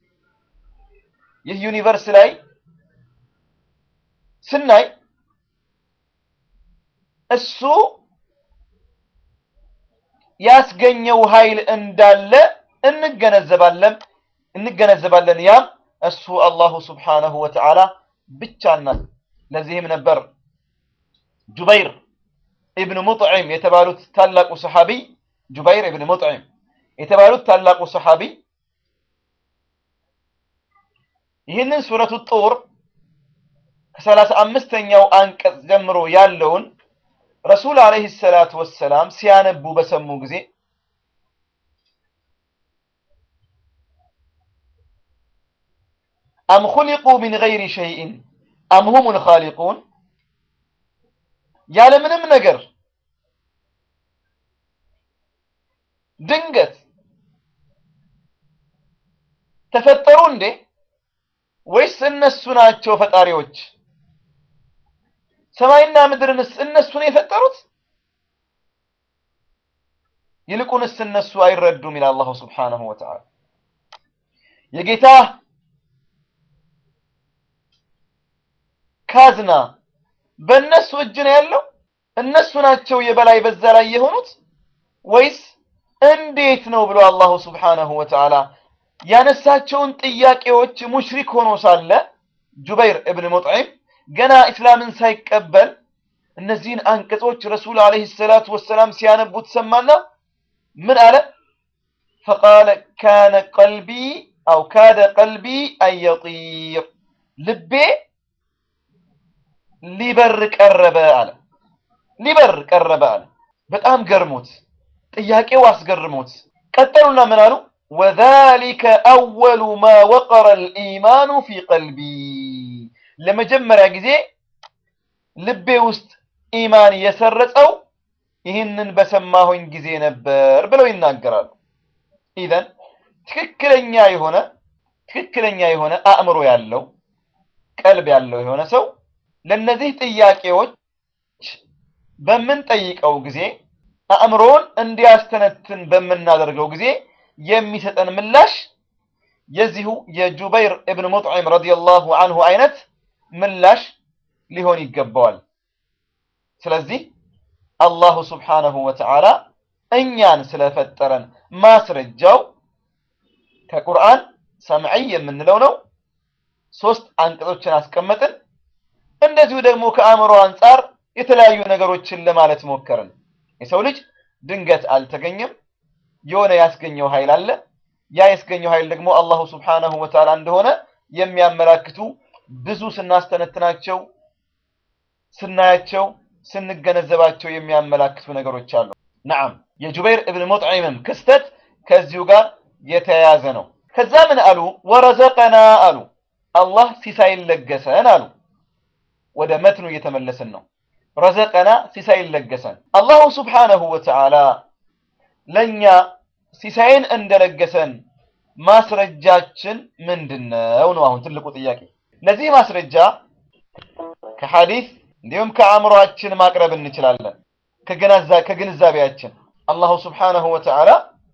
ይህ ዩኒቨርስ ላይ ስናይ እሱ ያስገኘው ኃይል እንዳለ እንገነዘባለን እንገነዘባለን። ያም እሱ አላሁ ስብሓነሁ ወተዓላ ብቻና ለዚህም ነበር ጁበይር ኢብኑ ሙጥዒም የተባሉት ታላቁ ሰሓቢ ጁበይር ኢብኑ ሙጥዒም የተባሉት ታላቁ ሰሓቢ ይህንን ሱረቱ ጡር ከሰላሳ አምስተኛው አንቀጽ ጀምሮ ያለውን ረሱል ዓለይሂ ሰላቱ ወሰላም ሲያነቡ በሰሙ ጊዜ አም ኹሊቁ ሚን ገይሪ ሸይኢን አምሁሙል ኻሊቁን ያለምንም ነገር ድንገት ተፈጠሩ እንዴ ወይስ እነሱ ናቸው ፈጣሪዎች? ሰማይና ምድርንስ እነሱ ነው የፈጠሩት? ይልቁንስ እነሱ አይረዱም ይላል አላሁ ስብሓነሁ ወተዓላ። የጌታ ካዝና በእነሱ እጅ ነው ያለው? እነሱ ናቸው የበላይ በዛ ላይ የሆኑት ወይስ እንዴት ነው ብሎ አላሁ ስብሓነሁ ወተዓላ ያነሳቸውን ጥያቄዎች ሙሽሪክ ሆኖ ሳለ ጁበይር እብን ሙጥዒም ገና ኢስላምን ሳይቀበል እነዚህን አንቀጾች ረሱል ዓለይሂ ሰላቱ ወሰላም ሲያነቡት ሰማና ምን አለ? ፈቃለ ካነ ቀልቢ አው ካደ ቀልቢ አንየጢር ልቤ ሊበር ቀረበ አለ። ሊበር ቀረበ አለ። በጣም ገርሞት ጥያቄው አስገርሞት ቀጠሉና ምን አሉ? ወዛሊከ አወሉ ማ ወቀረ ልኢማኑ ፊ ቀልቢ ለመጀመሪያ ጊዜ ልቤ ውስጥ ኢማን የሰረጸው ይህንን በሰማሁኝ ጊዜ ነበር ብለው ይናገራሉ። ኢዘን ትክክለኛ የሆነ ትክክለኛ የሆነ አእምሮ ያለው ቀልብ ያለው የሆነ ሰው ለእነዚህ ጥያቄዎች በምንጠይቀው ጊዜ አእምሮውን እንዲያስተነትን በምናደርገው ጊዜ የሚሰጠን ምላሽ የዚሁ የጁበይር እብን ሙጥዒም ረዲየላሁ አንሁ አይነት ምላሽ ሊሆን ይገባዋል። ስለዚህ አላሁ ስብሓነሁ ወተዓላ እኛን ስለፈጠረን ማስረጃው ከቁርአን ሰምዒ የምንለው ነው። ሶስት አንቀጾችን አስቀመጥን። እንደዚሁ ደግሞ ከአእምሮ አንጻር የተለያዩ ነገሮችን ለማለት ሞከርን። የሰው ልጅ ድንገት አልተገኘም። የሆነ ያስገኘው ኃይል አለ። ያ ያስገኘው ኃይል ደግሞ አላሁ ስብሓነሁ ወተዓላ እንደሆነ የሚያመላክቱ ብዙ ስናስተነትናቸው፣ ስናያቸው፣ ስንገነዘባቸው የሚያመላክቱ ነገሮች አሉ። ነዓም የጁበይር እብን ሙጥዒምም ክስተት ከዚሁ ጋር የተያያዘ ነው። ከዛ ምን አሉ? ወረዘቀና አሉ አላህ ሲሳይን ለገሰን አሉ። ወደ መትኑ እየተመለስን ነው። ረዘቀና ሲሳይን ለገሰን አላሁ ስብሓነሁ ወተዓላ ለእኛ ሲሳይን እንደለገሰን ማስረጃችን ምንድን ነው ነው አሁን ትልቁ ጥያቄ። ለዚህ ማስረጃ ከሐዲስ እንዲሁም ከአእምሯችን ማቅረብ እንችላለን። ከግንዛቤያችን አላሁ ስብሓነሁ ወተዓላ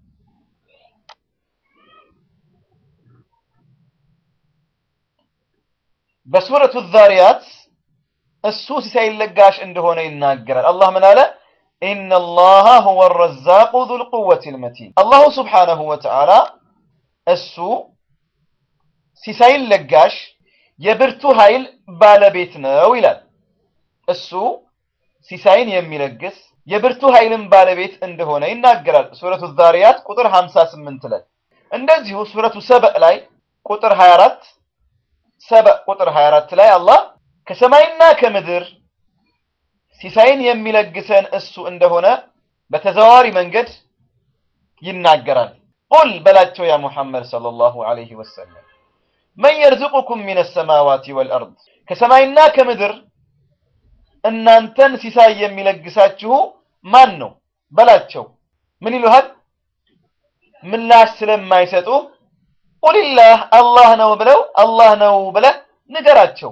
በሱረቱ ዛሪያት እሱ ሲሳይ ለጋሽ እንደሆነ ይናገራል። አላህ ምን አለ? ኢነላሃ ሁወ ረዛቁ ዙል ቁወቲል መቲን። አላሁ ስብሓነሁ ወተዓላ እሱ ሲሳይን ለጋሽ የብርቱ ኃይል ባለቤት ነው ይላል። እሱ ሲሳይን የሚለግስ የብርቱ ኃይልን ባለቤት እንደሆነ ይናገራል። ሱረቱ ዛሪያት ቁጥር 58 ላይ እንደዚሁ ሱረቱ ሰበእ ላይ ቁጥር 24 ሰበእ ቁጥር 24 ላይ አላህ ከሰማይና ከምድር ሲሳይን የሚለግሰን እሱ እንደሆነ በተዘዋዋሪ መንገድ ይናገራል። ቁል በላቸው ያ ሙሐመድ ሰለላሁ ዐለይሂ ወሰለም መን የርዝቁኩም ሚነ ሰማዋቲ ወልአርድ ከሰማይና ከምድር እናንተን ሲሳይ የሚለግሳችሁ ማን ነው በላቸው። ምን ይሉሃል? ምላሽ ስለማይሰጡ ቁልላህ አላህ ነው ብለው አላህ ነው ብለህ ንገራቸው።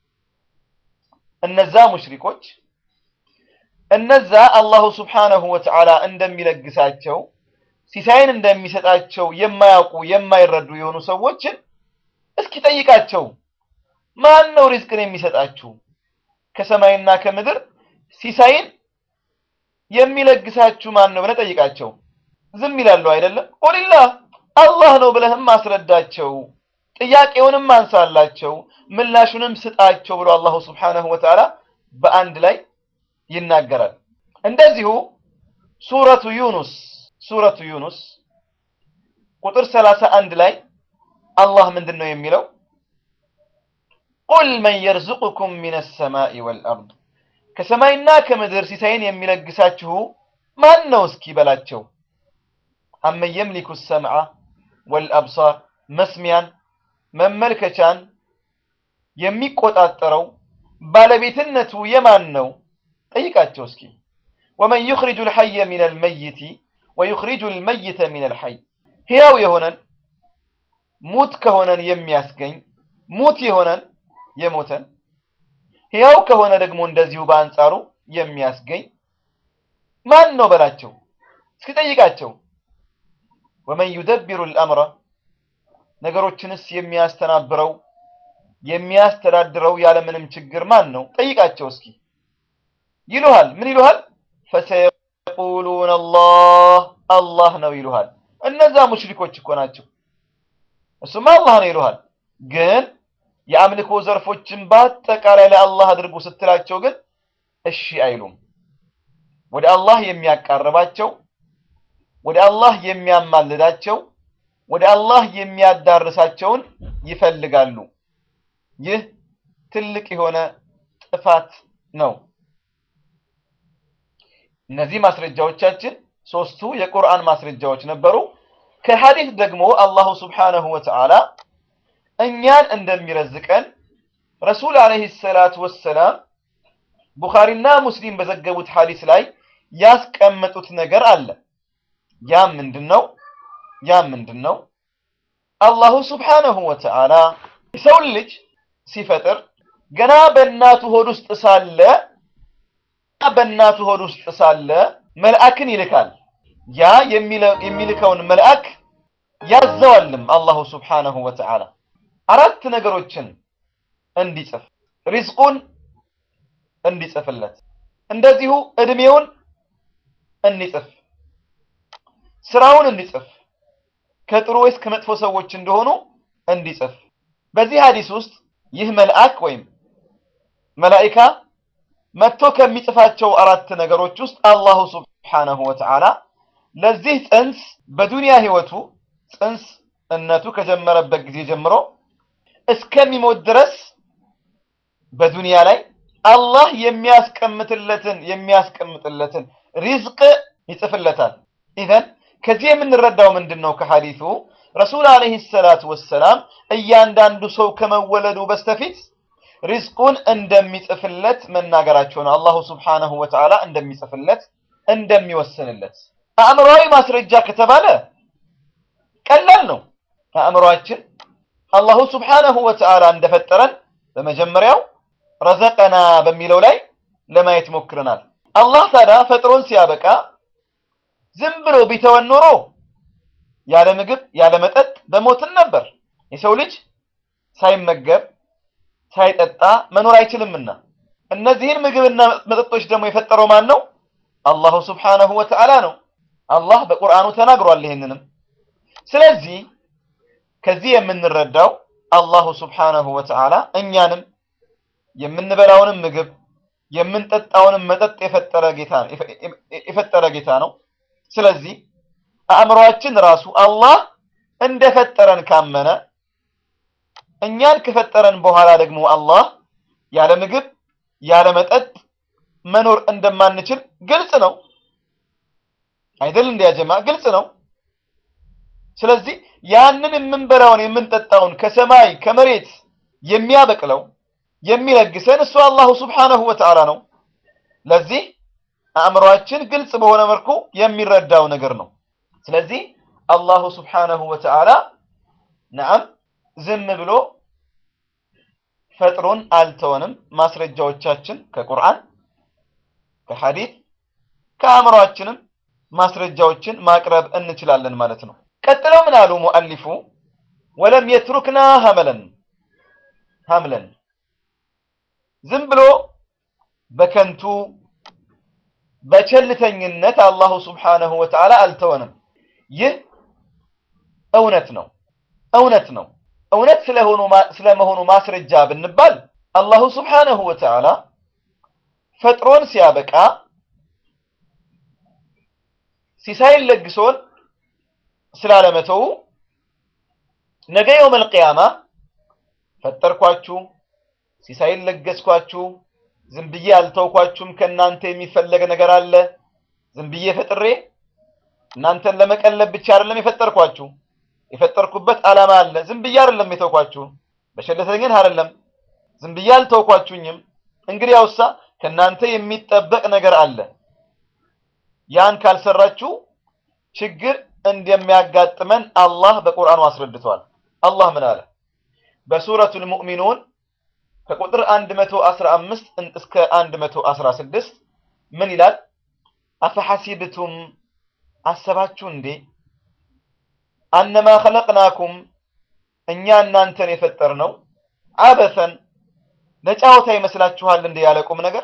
እነዛ ሙሽሪኮች እነዛ አላሁ ስብሓነሁ ወተዓላ እንደሚለግሳቸው ሲሳይን እንደሚሰጣቸው የማያውቁ የማይረዱ የሆኑ ሰዎችን እስኪ ጠይቃቸው። ማን ነው ሪዝቅን የሚሰጣችሁ? ከሰማይና ከምድር ሲሳይን የሚለግሳችሁ ማን ነው ብለህ ጠይቃቸው። ዝም ይላሉ አይደለም። ቁልላህ አላህ ነው ብለህም አስረዳቸው። ጥያቄውንም አንሳላቸው፣ ምላሹንም ስጣቸው ብሎ አላሁ ስብሓነሁ ወተዓላ በአንድ ላይ ይናገራል። እንደዚሁ ሱረቱ ዩኑስ ሱረቱ ዩኑስ ቁጥር ሰላሳ አንድ ላይ አላህ ምንድን ነው የሚለው? ቁል መን የርዝቁኩም ሚነ ሰማኢ ወልአርድ ከሰማይና ከምድር ሲሳይን የሚለግሳችሁ ማን ነው እስኪ በላቸው። አመን የምሊኩ ሰምዐ ወልአብሳር መስሚያን መመልከቻን የሚቆጣጠረው ባለቤትነቱ የማን ነው? ጠይቃቸው እስኪ። ወመን ዩኽሪጁ ልሐየ ሚን አልመይቲ ወዩኽሪጁ ልመይተ ሚን አልሐይ ሕያው የሆነን ሙት ከሆነን የሚያስገኝ ሙት የሆነን የሞተን ሕያው ከሆነ ደግሞ እንደዚሁ በአንጻሩ የሚያስገኝ ማን ነው በላቸው እስኪ ጠይቃቸው። ወመን ዩደቢሩ ልአምረ ነገሮችንስ የሚያስተናብረው የሚያስተዳድረው ያለምንም ችግር ማን ነው? ጠይቃቸው እስኪ ይሉሃል። ምን ይሉሃል? ፈሰየቁሉን አላህ አላህ ነው ይሉሃል። እነዛ ሙሽሪኮች እኮ ናቸው። እሱማ አላህ ነው ይሉሃል። ግን የአምልኮ ዘርፎችን በአጠቃላይ ለአላህ አድርጉ ስትላቸው ግን እሺ አይሉም። ወደ አላህ የሚያቃርባቸው፣ ወደ አላህ የሚያማልዳቸው፣ ወደ አላህ የሚያዳርሳቸውን ይፈልጋሉ። ይህ ትልቅ የሆነ ጥፋት ነው። እነዚህ ማስረጃዎቻችን ሶስቱ የቁርአን ማስረጃዎች ነበሩ። ከሐዲስ ደግሞ አላሁ ስብሓነሁ ወተዓላ እኛን እንደሚረዝቀን ረሱል ዓለይሂ ሰላቱ ወሰላም ቡኻሪና ሙስሊም በዘገቡት ሐዲስ ላይ ያስቀመጡት ነገር አለ። ያም ምንድን ነው? ያም ምንድን ነው? አላሁ ስብሓነሁ ወተዓላ የሰውን ልጅ ሲፈጥር ገና በእናቱ ሆድ ውስጥ ሳለ በእናቱ ሆድ ውስጥ ሳለ መልአክን ይልካል። ያ የሚልከውን መልአክ ያዘዋልም አላሁ ስብሓነሁ ወተዓላ አራት ነገሮችን እንዲጽፍ ሪዝቁን እንዲጽፍለት፣ እንደዚሁ እድሜውን እንዲጽፍ፣ ስራውን እንዲጽፍ፣ ከጥሩ ወይስ ከመጥፎ ሰዎች እንደሆኑ እንዲጽፍ። በዚህ ሐዲስ ውስጥ ይህ መልአክ ወይም መላኢካ መጥቶ ከሚጽፋቸው አራት ነገሮች ውስጥ አላሁ ስብሓነሁ ወተዓላ ለዚህ ጽንስ በዱንያ ህይወቱ ጽንስ እነቱ ከጀመረበት ጊዜ ጀምሮ እስከሚሞት ድረስ በዱንያ ላይ አላህ የሚያስቀምጥለትን የሚያስቀምጥለትን ሪዝቅ ይጽፍለታል። ኢዘን ከዚህ የምንረዳው ምንድን ነው? ከሐዲሱ ረሱል ዓለይሂ ሰላቱ ወሰላም እያንዳንዱ ሰው ከመወለዱ በስተፊት ሪዝቁን እንደሚጽፍለት መናገራቸው ነው። አላሁ ስብሓነሁ ወተዓላ እንደሚጽፍለት እንደሚወስንለት። አእምሯዊ ማስረጃ ከተባለ ቀላል ነው። አእምሯችን አላሁ ስብሓነሁ ወተዓላ እንደፈጠረን በመጀመሪያው ረዘቀና በሚለው ላይ ለማየት ሞክረናል። አላህ ታዲያ ፈጥሮን ሲያበቃ ዝም ብሎ ቢተወን ኖሮ ያለ ምግብ ያለ መጠጥ በሞትን ነበር። የሰው ልጅ ሳይመገብ ሳይጠጣ መኖር አይችልምና እነዚህን ምግብና መጠጦች ደግሞ የፈጠረው ማን ነው? አላሁ ስብሓነሁ ወተዓላ ነው። አላህ በቁርአኑ ተናግሯል ይህንንም። ስለዚህ ከዚህ የምንረዳው አላሁ ስብሓነሁ ወተዓላ እኛንም የምንበላውንም ምግብ የምንጠጣውንም መጠጥ የፈጠረ ጌታ የፈጠረ ጌታ ነው። ስለዚህ አእምሯችን ራሱ አላህ እንደፈጠረን ካመነ እኛን ከፈጠረን በኋላ ደግሞ አላህ ያለ ምግብ ያለ መጠጥ መኖር እንደማንችል ግልጽ ነው አይደል? እንዲያጀማ ግልጽ ነው። ስለዚህ ያንን የምንበላውን የምንጠጣውን ከሰማይ ከመሬት የሚያበቅለው የሚለግሰን እሱ አላሁ ስብሓነሁ ወተዓላ ነው። ለዚህ አእምሯችን ግልጽ በሆነ መልኩ የሚረዳው ነገር ነው። ስለዚህ አላሁ ስብሓነሁ ወተዓላ ነዓም ዝም ብሎ ፈጥሮን አልተወንም። ማስረጃዎቻችን ከቁርአን ከሐዲት ከአእምሯችንም ማስረጃዎችን ማቅረብ እንችላለን ማለት ነው። ቀጥለው ምን አሉ ሙአሊፉ ወለም የትሩክና ሀመለን ሀምለን ዝም ብሎ በከንቱ በቸልተኝነት አላሁ ስብሓነሁ ወተዓላ አልተወንም። ይህ እውነት ነው እውነት ነው። እውነት ስለመሆኑ ማስረጃ ብንባል አላሁ ስብሓነሁ ወተዓላ ፈጥሮን ሲያበቃ ሲሳይን ለግሶን ስላለመተው ነገ የውመል ቂያማ ፈጠርኳችሁ፣ ሲሳይን ለገስኳችሁ፣ ዝም ብዬ አልተውኳችሁም፣ ከእናንተ የሚፈለግ ነገር አለ። ዝም ብዬ ፈጥሬ እናንተን ለመቀለብ ብቻ አይደለም የፈጠርኳችሁ የፈጠርኩበት ዓላማ አለ። ዝም ብዬ አይደለም የተውኳችሁ፣ በቸልተኝነት አይደለም። ዝም ብዬ አልተውኳችሁኝም። እንግዲህ ያውሳ ከእናንተ የሚጠበቅ ነገር አለ። ያን ካልሰራችሁ ችግር እንደሚያጋጥመን አላህ በቁርአኑ አስረድቷል። አላህ ምን አለ? በሱረቱል ሙእሚኑን ከቁጥር 115 እስከ 116 ምን ይላል? አፈሐሲብቱም አሰባችሁ እንዴ አነማ ኸለቅናኩም እኛ እናንተን የፈጠርነው አበሰን ለጫወታ ይመስላችኋል እንዴ ያለ ቁም ነገር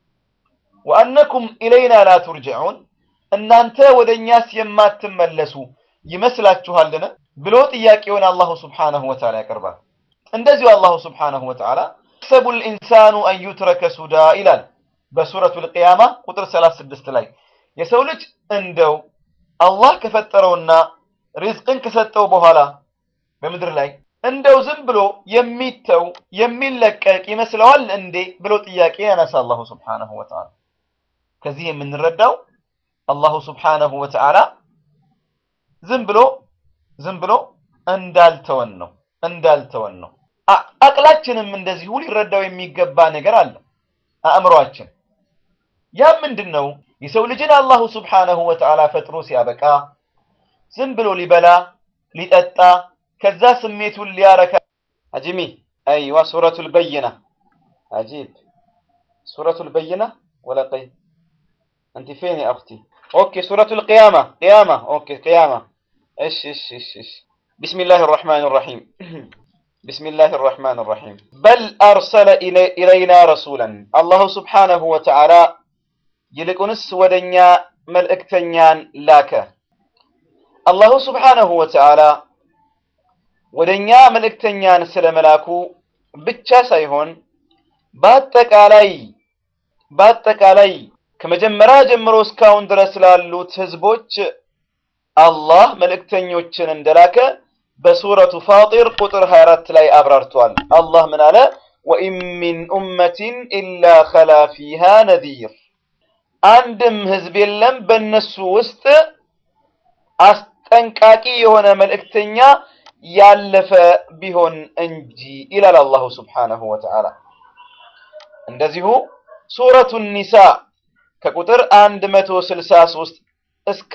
ወአነኩም ኢለይና ላ ቱርጅዑን እናንተ ወደ እኛስ የማትመለሱ ይመስላችኋልን ብሎ ጥያቄውን አላሁ ስብሓነሁ ወተዓላ ያቀርባል። እንደዚሁ አላሁ ስብሓነሁ ወተዓላ ሰቡ ልኢንሳኑ አን ዩትረከ ሱዳ ይላል በሱረቱል ቂያማ ቁጥር 36 ላይ የሰው ልጅ እንደው አላህ ከፈጠረውና ሪዝቅን ከሰጠው በኋላ በምድር ላይ እንደው ዝም ብሎ የሚተው የሚለቀቅ ይመስለዋል እንዴ ብሎ ጥያቄ ያነሳ አላሁ ስብሓነሁ ወተዓላ። ከዚህ የምንረዳው አላሁ ስብሓነሁ ወተዓላ ዝም ብሎ ዝም ብሎ እንዳልተወን ነው እንዳልተወን ነው። አቅላችንም እንደዚሁ ሊረዳው የሚገባ ነገር አለ። አእምሯችን ያ ምንድን ነው? የሰው ልጅን አላሁ ስብሓነሁ ወተዓላ ፈጥሮ ሲያበቃ ዝም ብሎ ሊበላ ሊጠጣ ከዛ ስሜቱን ሊያረካ አጅሚ አይዋ ሱረቱል በይና አጂብ ሱረቱል በይና ወለቀይ أنت فين يا أختي؟ أوكي سورة القيامة قيامة أوكي قيامة إيش إيش إيش إيش بسم الله الرحمن الرحيم بسم الله الرحمن الرحيم بل أرسل إلي إلينا رسولا الله سبحانه وتعالى يلقنس ودنيا ملئكتنيان لاك الله سبحانه وتعالى ودنيا ملئكتنيان سلملاكو ብቻ ሳይሆን በአጠቃላይ በአጠቃላይ ከመጀመሪያ ጀምሮ እስካሁን ድረስ ላሉት ህዝቦች አላህ መልእክተኞችን እንደላከ በሱረቱ ፋጢር ቁጥር 24 ላይ አብራርቷል። አላህ ምን አለ? ወኢን ሚን ኡመቲን ኢላ ኸላ ፊሃ ነዚር፣ አንድም ህዝብ የለም በእነሱ ውስጥ አስጠንቃቂ የሆነ መልእክተኛ ያለፈ ቢሆን እንጂ ይላል አላሁ ስብሓነሁ ወተዓላ። እንደዚሁ ሱረቱ ኒሳ ከቁጥር 163 እስከ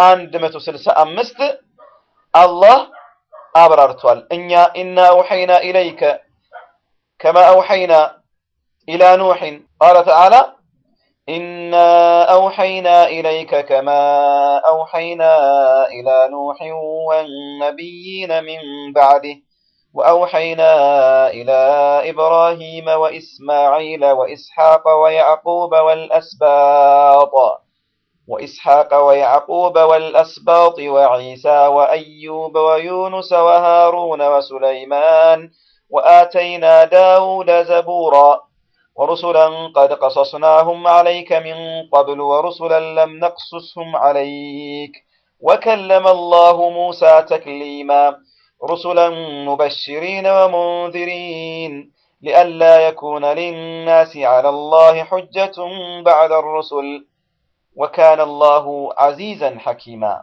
165 አላህ አብራርቷል። እኛ ኢና አውሐይና ኢለይከ ከማ አውሐይና ኢላ ኑሕን ቃለ ተዓላ ኢና አውሐይና ኢለይከ ከማ አውሐይና ኢላ ኑሕን ወነቢይነ ሚን ባዕድህ وأوحينا إلى إبراهيم وإسماعيل وإسحاق ويعقوب والأسباط وإسحاق ويعقوب والأسباط وعيسى وأيوب ويونس وهارون وسليمان وآتينا داود زبورا ورسلا قد قصصناهم عليك من قبل ورسلا لم نقصصهم عليك وكلم الله موسى تكليما رسلا مبشرين ومنذرين لئلا يكون للناس على الله حجة بعد الرسل وكان الله عزيزا حكيما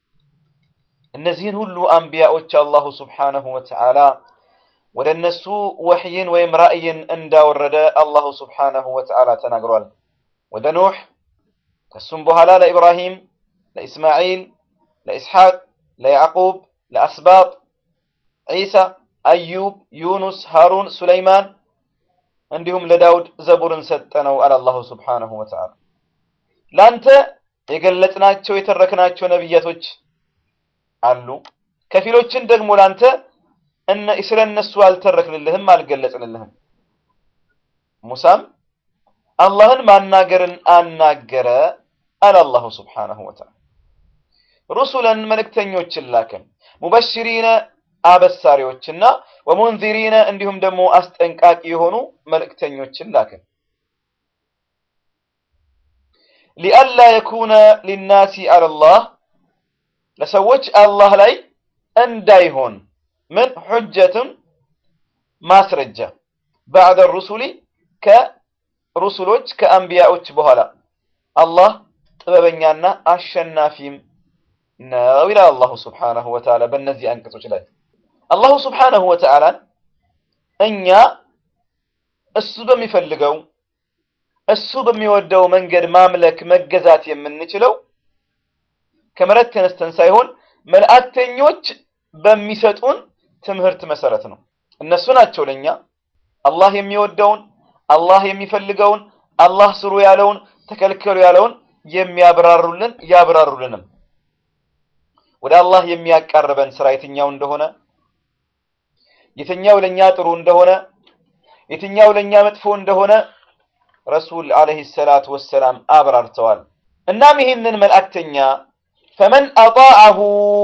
እነዚህን ሁሉ አንቢያዎች አላሁ ስብሓነሁ ወተዓላ ወደ እነሱ ወሕይን ወይም ራእይን እንዳወረደ አላሁ ስብሓነሁ ወተዓላ ተናግሯል። ወደ ኑሕ ከሱም በኋላ ለኢብራሂም፣ ለኢስማዒል፣ ለኢስሐቅ፣ ለያዕቁብ፣ ለአስባጥ ዒሳ፣ አዩብ፣ ዩኑስ፣ ሃሩን፣ ሱለይማን እንዲሁም ለዳውድ ዘቡርን ሰጠነው አለ አላሁ ስብሓነሁ ወተዓላ። ላንተ የገለጽናቸው የተረክናቸው ነቢያቶች አሉ። ከፊሎችን ደግሞ ላንተ እነ ስለ እነሱ አልተረክንልህም፣ አልገለጽንልህም። ሙሳም አላህን ማናገርን አናገረ አለ አላሁ ስብሓነሁ ወተዓላ። ሩሱለን መልእክተኞችን ላከን ሙበሽሪነ አበሳሪዎችና ወሙንዚሪነ እንዲሁም ደግሞ አስጠንቃቂ የሆኑ መልእክተኞችን ላክን። ሊአላ የኩነ ሊናሲ አለላህ ለሰዎች አላህ ላይ እንዳይሆን ምን ሑጀቱን ማስረጃ ባዕደ ሩሱሊ ከሩሱሎች ከአንቢያዎች በኋላ አላህ ጥበበኛና አሸናፊም ነው ይላል አላሁ ስብሓነሁ ወተዓላ በእነዚህ አንቀጾች ላይ አላሁ ስብሓነሁ ወተዓላን እኛ እሱ በሚፈልገው እሱ በሚወደው መንገድ ማምለክ መገዛት የምንችለው ከመሬት ተነስተን ሳይሆን መልእክተኞች በሚሰጡን ትምህርት መሰረት ነው። እነሱ ናቸው ለኛ አላህ የሚወደውን አላህ የሚፈልገውን አላህ ስሩ ያለውን ተከልከሉ ያለውን የሚያብራሩልን ያብራሩልንም ወደ አላህ የሚያቃርበን ስራ የትኛው እንደሆነ የትኛው ለኛ ጥሩ እንደሆነ የትኛው ለኛ መጥፎ እንደሆነ ረሱል አለይሂ ሰላቱ ወሰላም አብራርተዋል። እናም ይህንን መልእክተኛ ፈመን አጣዐሁ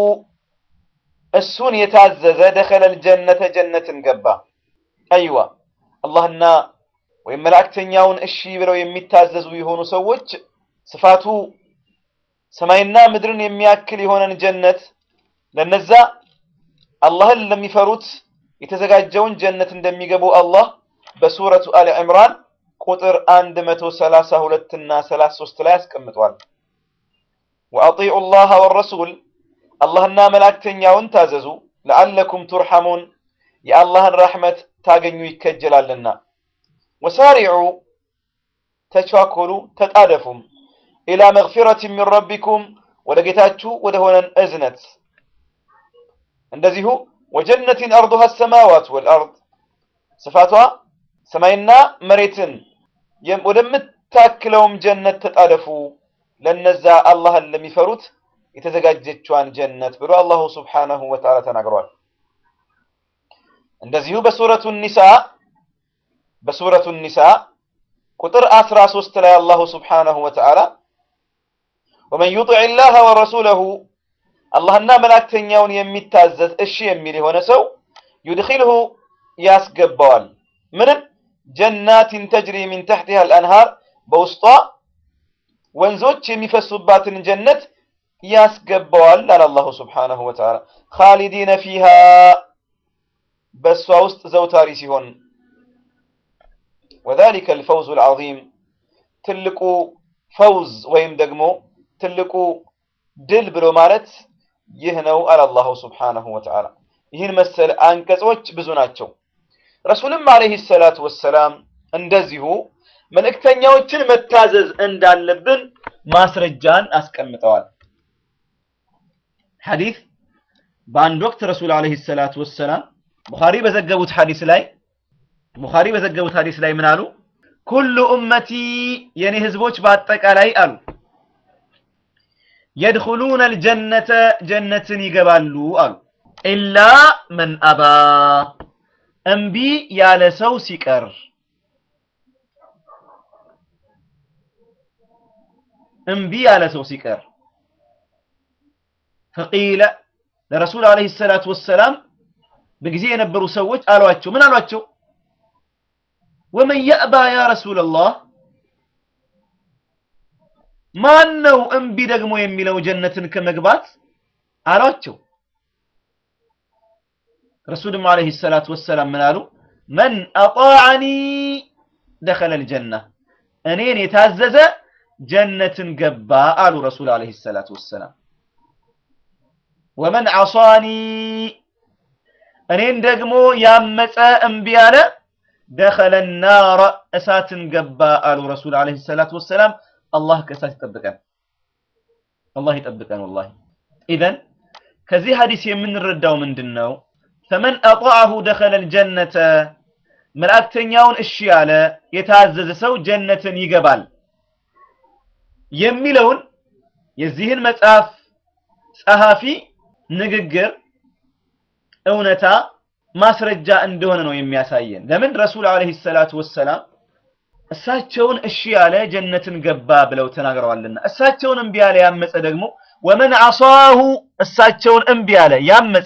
እሱን የታዘዘ ደኸለል ጀነተ ጀነትን ገባ። አይዋ አላህና ወይም መልእክተኛውን እሺ ብለው የሚታዘዙ የሆኑ ሰዎች ስፋቱ ሰማይና ምድርን የሚያክል የሆነን ጀነት ለነዛ አላህን ለሚፈሩት የተዘጋጀውን ጀነት እንደሚገቡ አላህ በሱረቱ አሊ ዕምራን ቁጥር 132 እና 33 ላይ አስቀምጧል። ወአጢዑ ላህ ወረሱል አላህና መላእክተኛውን ታዘዙ ለዓለኩም ቱርሐሙን የአላህን ረሕመት ታገኙ ይከጀላልና። ወሳሪዑ ተቻኮሉ ተጣደፉም ኢላ መግፊረት ሚን ረቢኩም ወደ ጌታችሁ ወደ ሆነን እዝነት እንደዚሁ ወጀነትን አርዱሃ ሰማዋት ወልአርድ ስፋቷ ሰማይና መሬትን ወደምታክለውም ጀነት ተጣደፉ ለነዛ አላህን ለሚፈሩት የተዘጋጀችዋን ጀነት ብሎ አላሁ ስብሓነሁ ወተዓላ ተናግሯል። እንደዚሁ በሱረቱ ኒሳ በሱረቱ ኒሳ ቁጥር 13 ላይ አላሁ ስብሓነሁ ወተዓላ ወመን ዩጢዕ ላህ ወረሱለሁ አላህና መላእክተኛውን የሚታዘዝ እሺ የሚል የሆነ ሰው ዩድኺልሁ ያስገባዋል ምንም ጀናትን ተጅሪ ሚን ተሕቲሃ አልአንሃር በውስጧ ወንዞች የሚፈሱባትን ጀነት ያስገባዋል አለ አላሁ ስብሓነሁ ወተዓላ ኻሊዲነ ፊሃ በእሷ ውስጥ ዘውታሪ ሲሆን ወዛሊከ አልፈውዙ አልዓዚም ትልቁ ፈውዝ ወይም ደግሞ ትልቁ ድል ብሎ ማለት ይህ ነው አለ አላሁ ስብሓነሁ ወተዓላ። ይህን መሰል አንቀጾች ብዙ ናቸው። ረሱልም ዓለይሂ ሰላቱ ወሰላም እንደዚሁ መልእክተኛዎችን መታዘዝ እንዳለብን ማስረጃን አስቀምጠዋል። ሐዲስ በአንድ ወቅት ረሱል ዓለይሂ ሰላቱ ወሰላም ቡኻሪ በዘገቡት ሐዲስ ላይ ቡኻሪ በዘገቡት ሐዲስ ላይ ምን አሉ? ኩሉ ኡመቲ የኔ ህዝቦች በአጠቃላይ አሉ የድኹሉነ አልጀነተ ጀነትን ይገባሉ አሉ ኢላ መን አባ እምቢ ያለ ሰው ሲቀር እምቢ ያለ ሰው ሲቀር ፈቂለ ለረሱል ዓለይሂ ሰላቱ ወሰላም በጊዜ የነበሩ ሰዎች አሏቸው ምን አሏቸው ወመን የእባ ያ ረሱለላህ ማን ነው እምቢ ደግሞ የሚለው ጀነትን ከመግባት አሏቸው ረሱልም ዓለይሂ ሰላቱ ወሰላም ምን አሉ መን አጣዐኒ ደኸለ ልጀና እኔን የታዘዘ ጀነትን ገባ አሉ ረሱል ዓለይሂ ሰላቱ ወሰላም ወመን ዐሷኒ እኔን ደግሞ ያመፀ እምቢ ያለ ደኸለ ናረ እሳትን ገባ አሉ ረሱል ዓለይሂ ሰላቱ ወሰላም አላህ ከእሳት ይጠብቀን አላህ ይጠብቀን ወላሂ ኢዘን ከዚህ ሐዲስ የምንረዳው ምንድን ነው ፈመን አጣዐሁ ደኸለ ልጀነተ መልእክተኛውን እሺ ያለ የታዘዘ ሰው ጀነትን ይገባል የሚለውን የዚህን መጽሐፍ ጸሐፊ ንግግር እውነታ ማስረጃ እንደሆነ ነው የሚያሳየን ለምን ረሱል ዓለይሂ ሰላቱ ወሰላም እሳቸውን እሺ ያለ ጀነትን ገባ ብለው ተናግረዋልና እሳቸውን እምቢ ያለ ያመፀ ደግሞ ወመን ዐሷሁ እሳቸውን እምቢ ያለ ያመፀ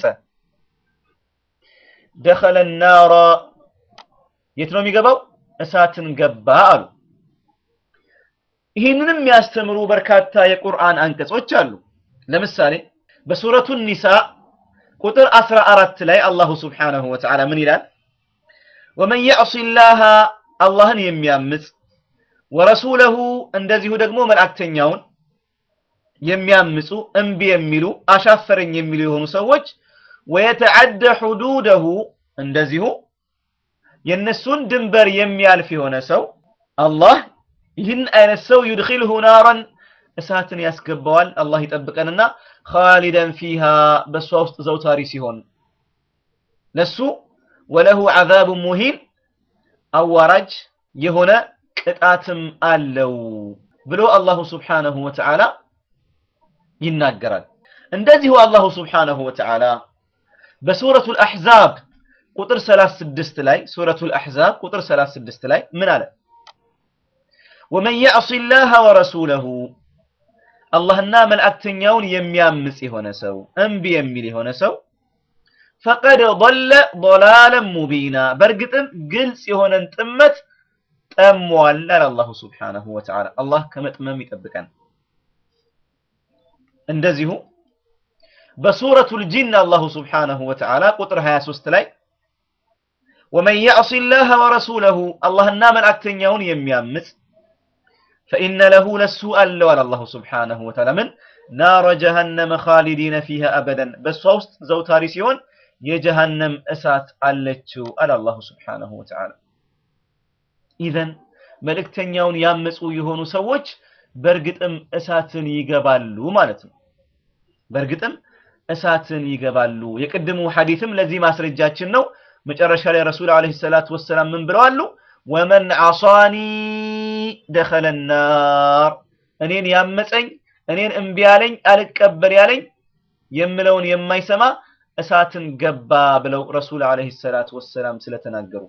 ደኸለ ናራ የት ነው የሚገባው እሳትን ገባ አሉ ይህንንም የሚያስተምሩ በርካታ የቁርአን አንቀጾች አሉ ለምሳሌ በሱረቱ ኒሳ ቁጥር 14 ላይ አላሁ ስብሓነሁ ወተዓላ ምን ይላል ወመን ያዕሲ ላሃ አላህን የሚያምፅ ወረሱለሁ እንደዚሁ ደግሞ መልእክተኛውን የሚያምፁ እምቢ የሚሉ አሻፈረኝ የሚሉ የሆኑ ሰዎች ወየተዓደ ሑዱደሁ እንደዚሁ የነሱን ድንበር የሚያልፍ የሆነ ሰው አላህ ይህን አይነት ሰው ዩድኺልሁ ናረን እሳትን ያስገባዋል። አላህ ይጠብቀንና ኻሊደን ፊሃ በእሷ ውስጥ ዘውታሪ ሲሆን ለሱ ወለሁ ዐዛቡ ሙሂን አዋራጅ የሆነ ቅጣትም አለው ብሎ አላሁ ስብሓነሁ ወተዓላ ይናገራል። እንደዚሁ አላሁ ስብሓነሁ ወተዓላ በሱረቱል አሕዛብ ቁጥር 36 ላይ ሱረቱል አሕዛብ ቁጥር 36 ላይ ምን አለ? ወመን ያዕሲ ላህ ወረሱለሁ አላህና መልእክተኛውን የሚያምጽ የሆነ ሰው እምቢ የሚል የሆነ ሰው ፈቀድ ضለ ضላለን ሙቢና በእርግጥም ግልጽ የሆነን ጥመት ጠሟል አለ አላሁ ስብሓነሁ ወተዓላ። አላህ ከመጥመም ይጠብቀን። እንደዚሁ በሱረቱል ጂን አላሁ ስብሓነሁ ወተዓላ ቁጥር 23 ላይ ወመን ያዕሲ ላህ ወረሱለሁ አላህና መልእክተኛውን የሚያምጽ ፈኢነ ለሁ ለሱ አለው አለ አላሁ ስብሓነሁ ወተዓላ ምን ናረ ጀሃነመ ኻሊዲነ ፊሃ አበደን በእሷ ውስጥ ዘውታሪ ሲሆን የጀሃነም እሳት አለችው አለ አላሁ ስብሓነሁ ወተዓላ። ኢዘን መልእክተኛውን ያመፁ የሆኑ ሰዎች በእርግጥም እሳትን ይገባሉ ማለት ነው። በእርግጥም እሳትን ይገባሉ። የቅድሙ ሐዲትም ለዚህ ማስረጃችን ነው። መጨረሻ ላይ ረሱል ዓለይሂ ሰላቱ ወሰላም ምን ብለዋሉ? ወመን ዓሳኒ ደኸለ ናር፣ እኔን ያመፀኝ እኔን እምቢ ያለኝ አልቀበል ያለኝ የምለውን የማይሰማ እሳትን ገባ ብለው ረሱል ዓለይሂ ሰላቱ ወሰላም ስለተናገሩ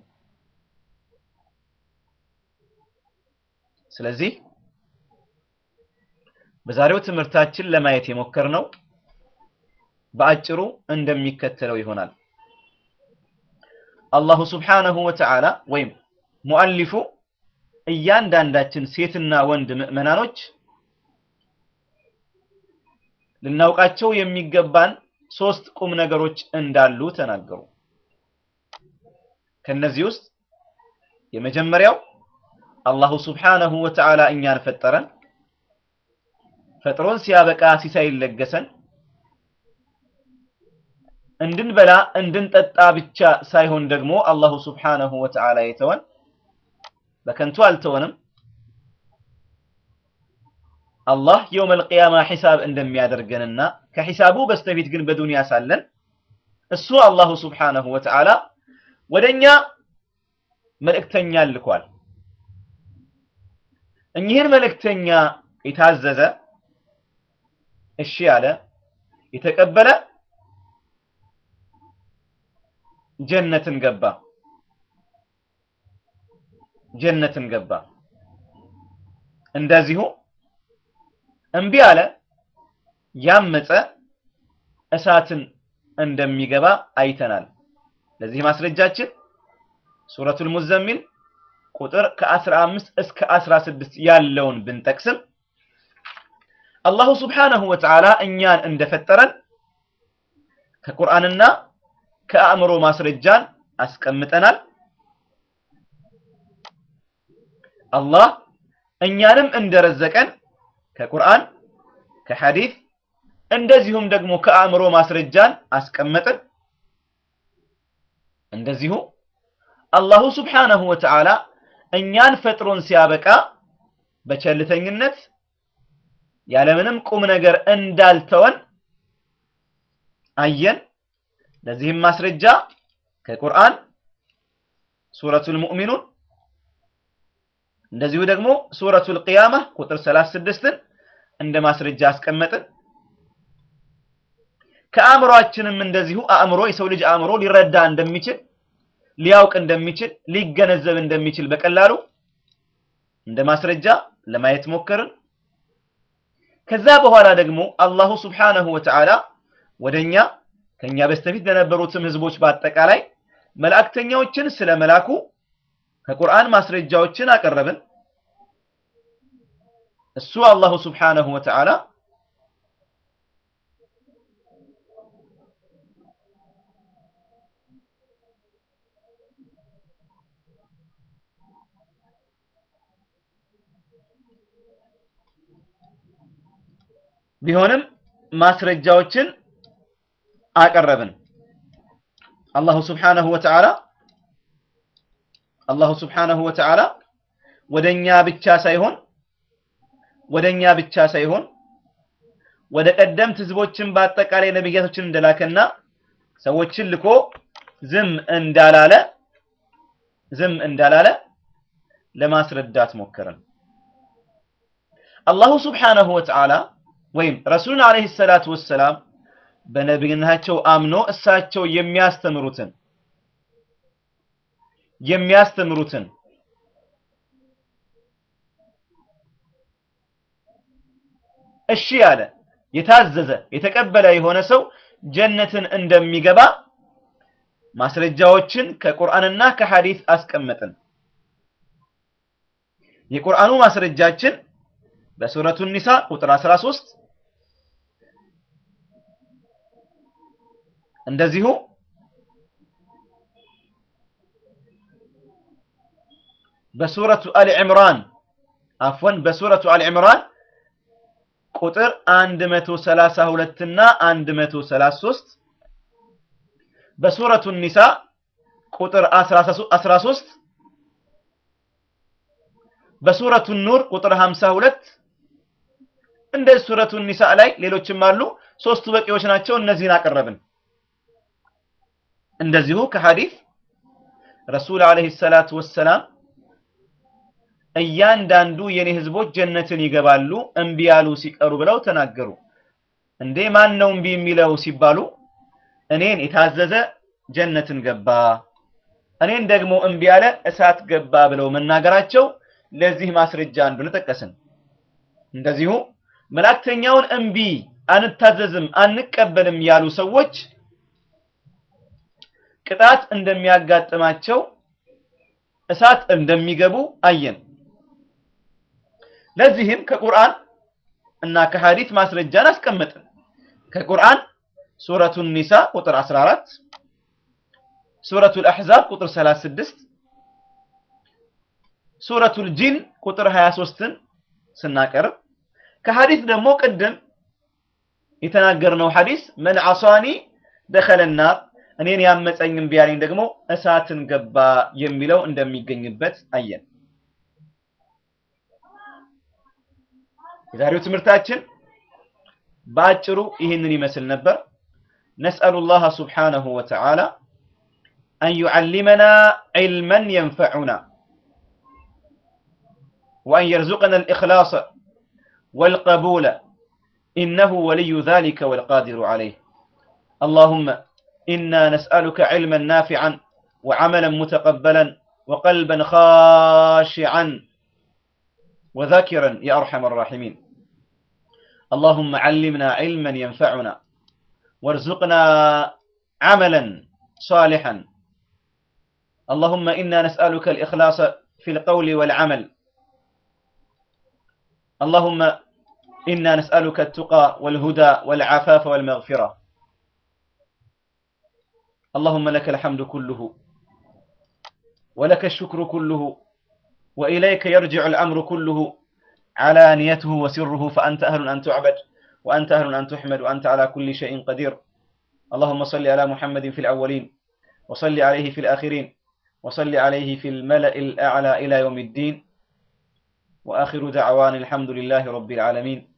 ስለዚህ በዛሬው ትምህርታችን ለማየት የሞከርነው በአጭሩ እንደሚከተለው ይሆናል። አላሁ ስብሓነሁ ወተዓላ ወይም ሙአሊፉ እያንዳንዳችን ሴትና ወንድ ምዕመናኖች ልናውቃቸው የሚገባን ሶስት ቁም ነገሮች እንዳሉ ተናገሩ። ከነዚህ ውስጥ የመጀመሪያው አላሁ ስብሓነሁ ወተዓላ እኛን ፈጠረን፣ ፈጥሮን ሲያበቃ ሲሳይ ለገሰን፣ እንድንበላ እንድንጠጣ ብቻ ሳይሆን ደግሞ አላሁ ስብሓነሁ ወተዓላ የተወን በከንቱ አልተወንም። አላህ የውመል ቂያማ ሒሳብ እንደሚያደርገንና ከሒሳቡ በስተፊት ግን በዱንያ ሳለን እሱ አላሁ ስብሓነሁ ወተዓላ ወደኛ መልእክተኛ ልኳል። እኚህን መልእክተኛ የታዘዘ እሺ ያለ የተቀበለ ጀነትን ገባ ጀነትን ገባ። እንደዚሁ እምቢ አለ ያመፀ እሳትን እንደሚገባ አይተናል። ለዚህ ማስረጃችን ሱረቱል ሙዘሚል ቁጥር ከ15 እስከ 16 ያለውን ብንጠቅስም አላሁ ስብሓነሁ ወተዓላ እኛን እንደፈጠረን ከቁርአንና ከአእምሮ ማስረጃን አስቀምጠናል። አላህ እኛንም እንደረዘቀን ከቁርአን ከሐዲስ እንደዚሁም ደግሞ ከአእምሮ ማስረጃን አስቀመጥን። እንደዚሁ አላሁ ስብሓነሁ ወተዓላ እኛን ፈጥሮን ሲያበቃ በቸልተኝነት ያለምንም ቁም ነገር እንዳልተወን አየን። ለዚህም ማስረጃ ከቁርአን ሱረቱል ሙእሚኑን እንደዚሁ ደግሞ ሱረቱል ቂያማ ቁጥር 36ን እንደ ማስረጃ አስቀመጥን። ከአእምሮአችንም እንደዚሁ አእምሮ የሰው ልጅ አእምሮ ሊረዳ እንደሚችል ሊያውቅ እንደሚችል ሊገነዘብ እንደሚችል በቀላሉ እንደ ማስረጃ ለማየት ሞከርን። ከዛ በኋላ ደግሞ አላሁ ስብሓነሁ ወተዓላ ወደኛ ከኛ በስተፊት ለነበሩትም ህዝቦች በአጠቃላይ መላእክተኛዎችን ስለ መላኩ ከቁርአን ማስረጃዎችን አቀረብን። እሱ አላሁ ስብሓነሁ ወተዓላ ቢሆንም ማስረጃዎችን አቀረብን። አላሁ ስብሓነሁ ወተዓላ አላሁ ስብሓነሁ ወተዓላ ወደኛ ብቻ ሳይሆን ወደኛ ብቻ ሳይሆን ወደ ቀደምት ህዝቦችን በአጠቃላይ ነቢያቶችን እንደላከና ሰዎችን ልኮ ዝም እንዳላለ ዝም እንዳላለ ለማስረዳት ሞከረን። አላሁ ስብሓነሁ ወተዓላ ወይም ረሱሉን ዓለይሂ ሰላቱ ወሰላም በነቢይነታቸው አምኖ እሳቸው የሚያስተምሩትን የሚያስተምሩትን እሺ ያለ የታዘዘ የተቀበለ የሆነ ሰው ጀነትን እንደሚገባ ማስረጃዎችን ከቁርአንና ከሐዲስ አስቀመጥን። የቁርአኑ ማስረጃችን በሱረቱ ኒሳ ቁጥር 13 እንደዚሁ በሱረቱ አሊ ዕምራን አፍወን በሱረቱ አሊ ዕምራን ቁጥር 132 እና 133 በሱረቱ ኒሳ ቁጥር 13 በሱረቱ ኑር ቁጥር 52 እንደ ሱረቱ ኒሳ ላይ ሌሎችም አሉ። ሶስቱ በቂዎች ናቸው። እነዚህን አቀረብን። እንደዚሁ ከሐዲስ ረሱል ዓለይሂ ሰላቱ ወሰላም እያንዳንዱ የኔ ህዝቦች ጀነትን ይገባሉ እምቢ ያሉ ሲቀሩ ብለው ተናገሩ። እንዴ ማን ነው እምቢ የሚለው ሲባሉ እኔን የታዘዘ ጀነትን ገባ፣ እኔን ደግሞ እምቢ ያለ እሳት ገባ ብለው መናገራቸው ለዚህ ማስረጃ እንደሆነ ጠቀስን። እንደዚሁ መላእክተኛውን እምቢ አንታዘዝም፣ አንቀበልም ያሉ ሰዎች ቅጣት እንደሚያጋጥማቸው እሳት እንደሚገቡ አየን። ለዚህም ከቁርአን እና ከሐዲስ ማስረጃን አስቀመጥን። ከቁርአን ሱረቱ ኒሳ ቁጥር 14፣ ሱረቱል አሕዛብ ቁጥር 36፣ ሱረቱል ጂን ቁጥር 23ን ስናቀርብ ከሐዲስ ደግሞ ቅድም የተናገርነው ሐዲስ መን ዐሷኒ ደኸለ ናር እኔን ያመፀኝ እምቢ ያለኝ ደግሞ እሳትን ገባ የሚለው እንደሚገኝበት አየን። የዛሬው ትምህርታችን በአጭሩ ይህንን ይመስል ነበር። ነስአሉ ላህ ሱብሓነሁ ወተዓላ አን ዩዓሊመና ዒልመን የንፈዑና ወአን የርዙቀና አልኢኽላሰ ወልቀቡለ ኢነሁ ወልዩ ዛሊከ ወልቃዲሩ ዐለይህ አላሁመ إنا نسألك علما نافعا وعملا متقبلا وقلبا خاشعا وذاكرا يا أرحم الراحمين اللهم علمنا علما ينفعنا وارزقنا عملا صالحا اللهم إنا نسألك الإخلاص في القول والعمل اللهم إنا نسألك التقى والهدى والعفاف والمغفرة اللهم لك الحمد كله ولك الشكر كله وإليك يرجع الأمر كله علانيته وسره فأنت أهل أن تعبد وأنت أهل أن تحمد وأنت على كل شيء قدير اللهم صل على محمد في الأولين وصل عليه في الآخرين وصل عليه في الملأ الأعلى إلى يوم الدين وآخر دعوان الحمد لله رب العالمين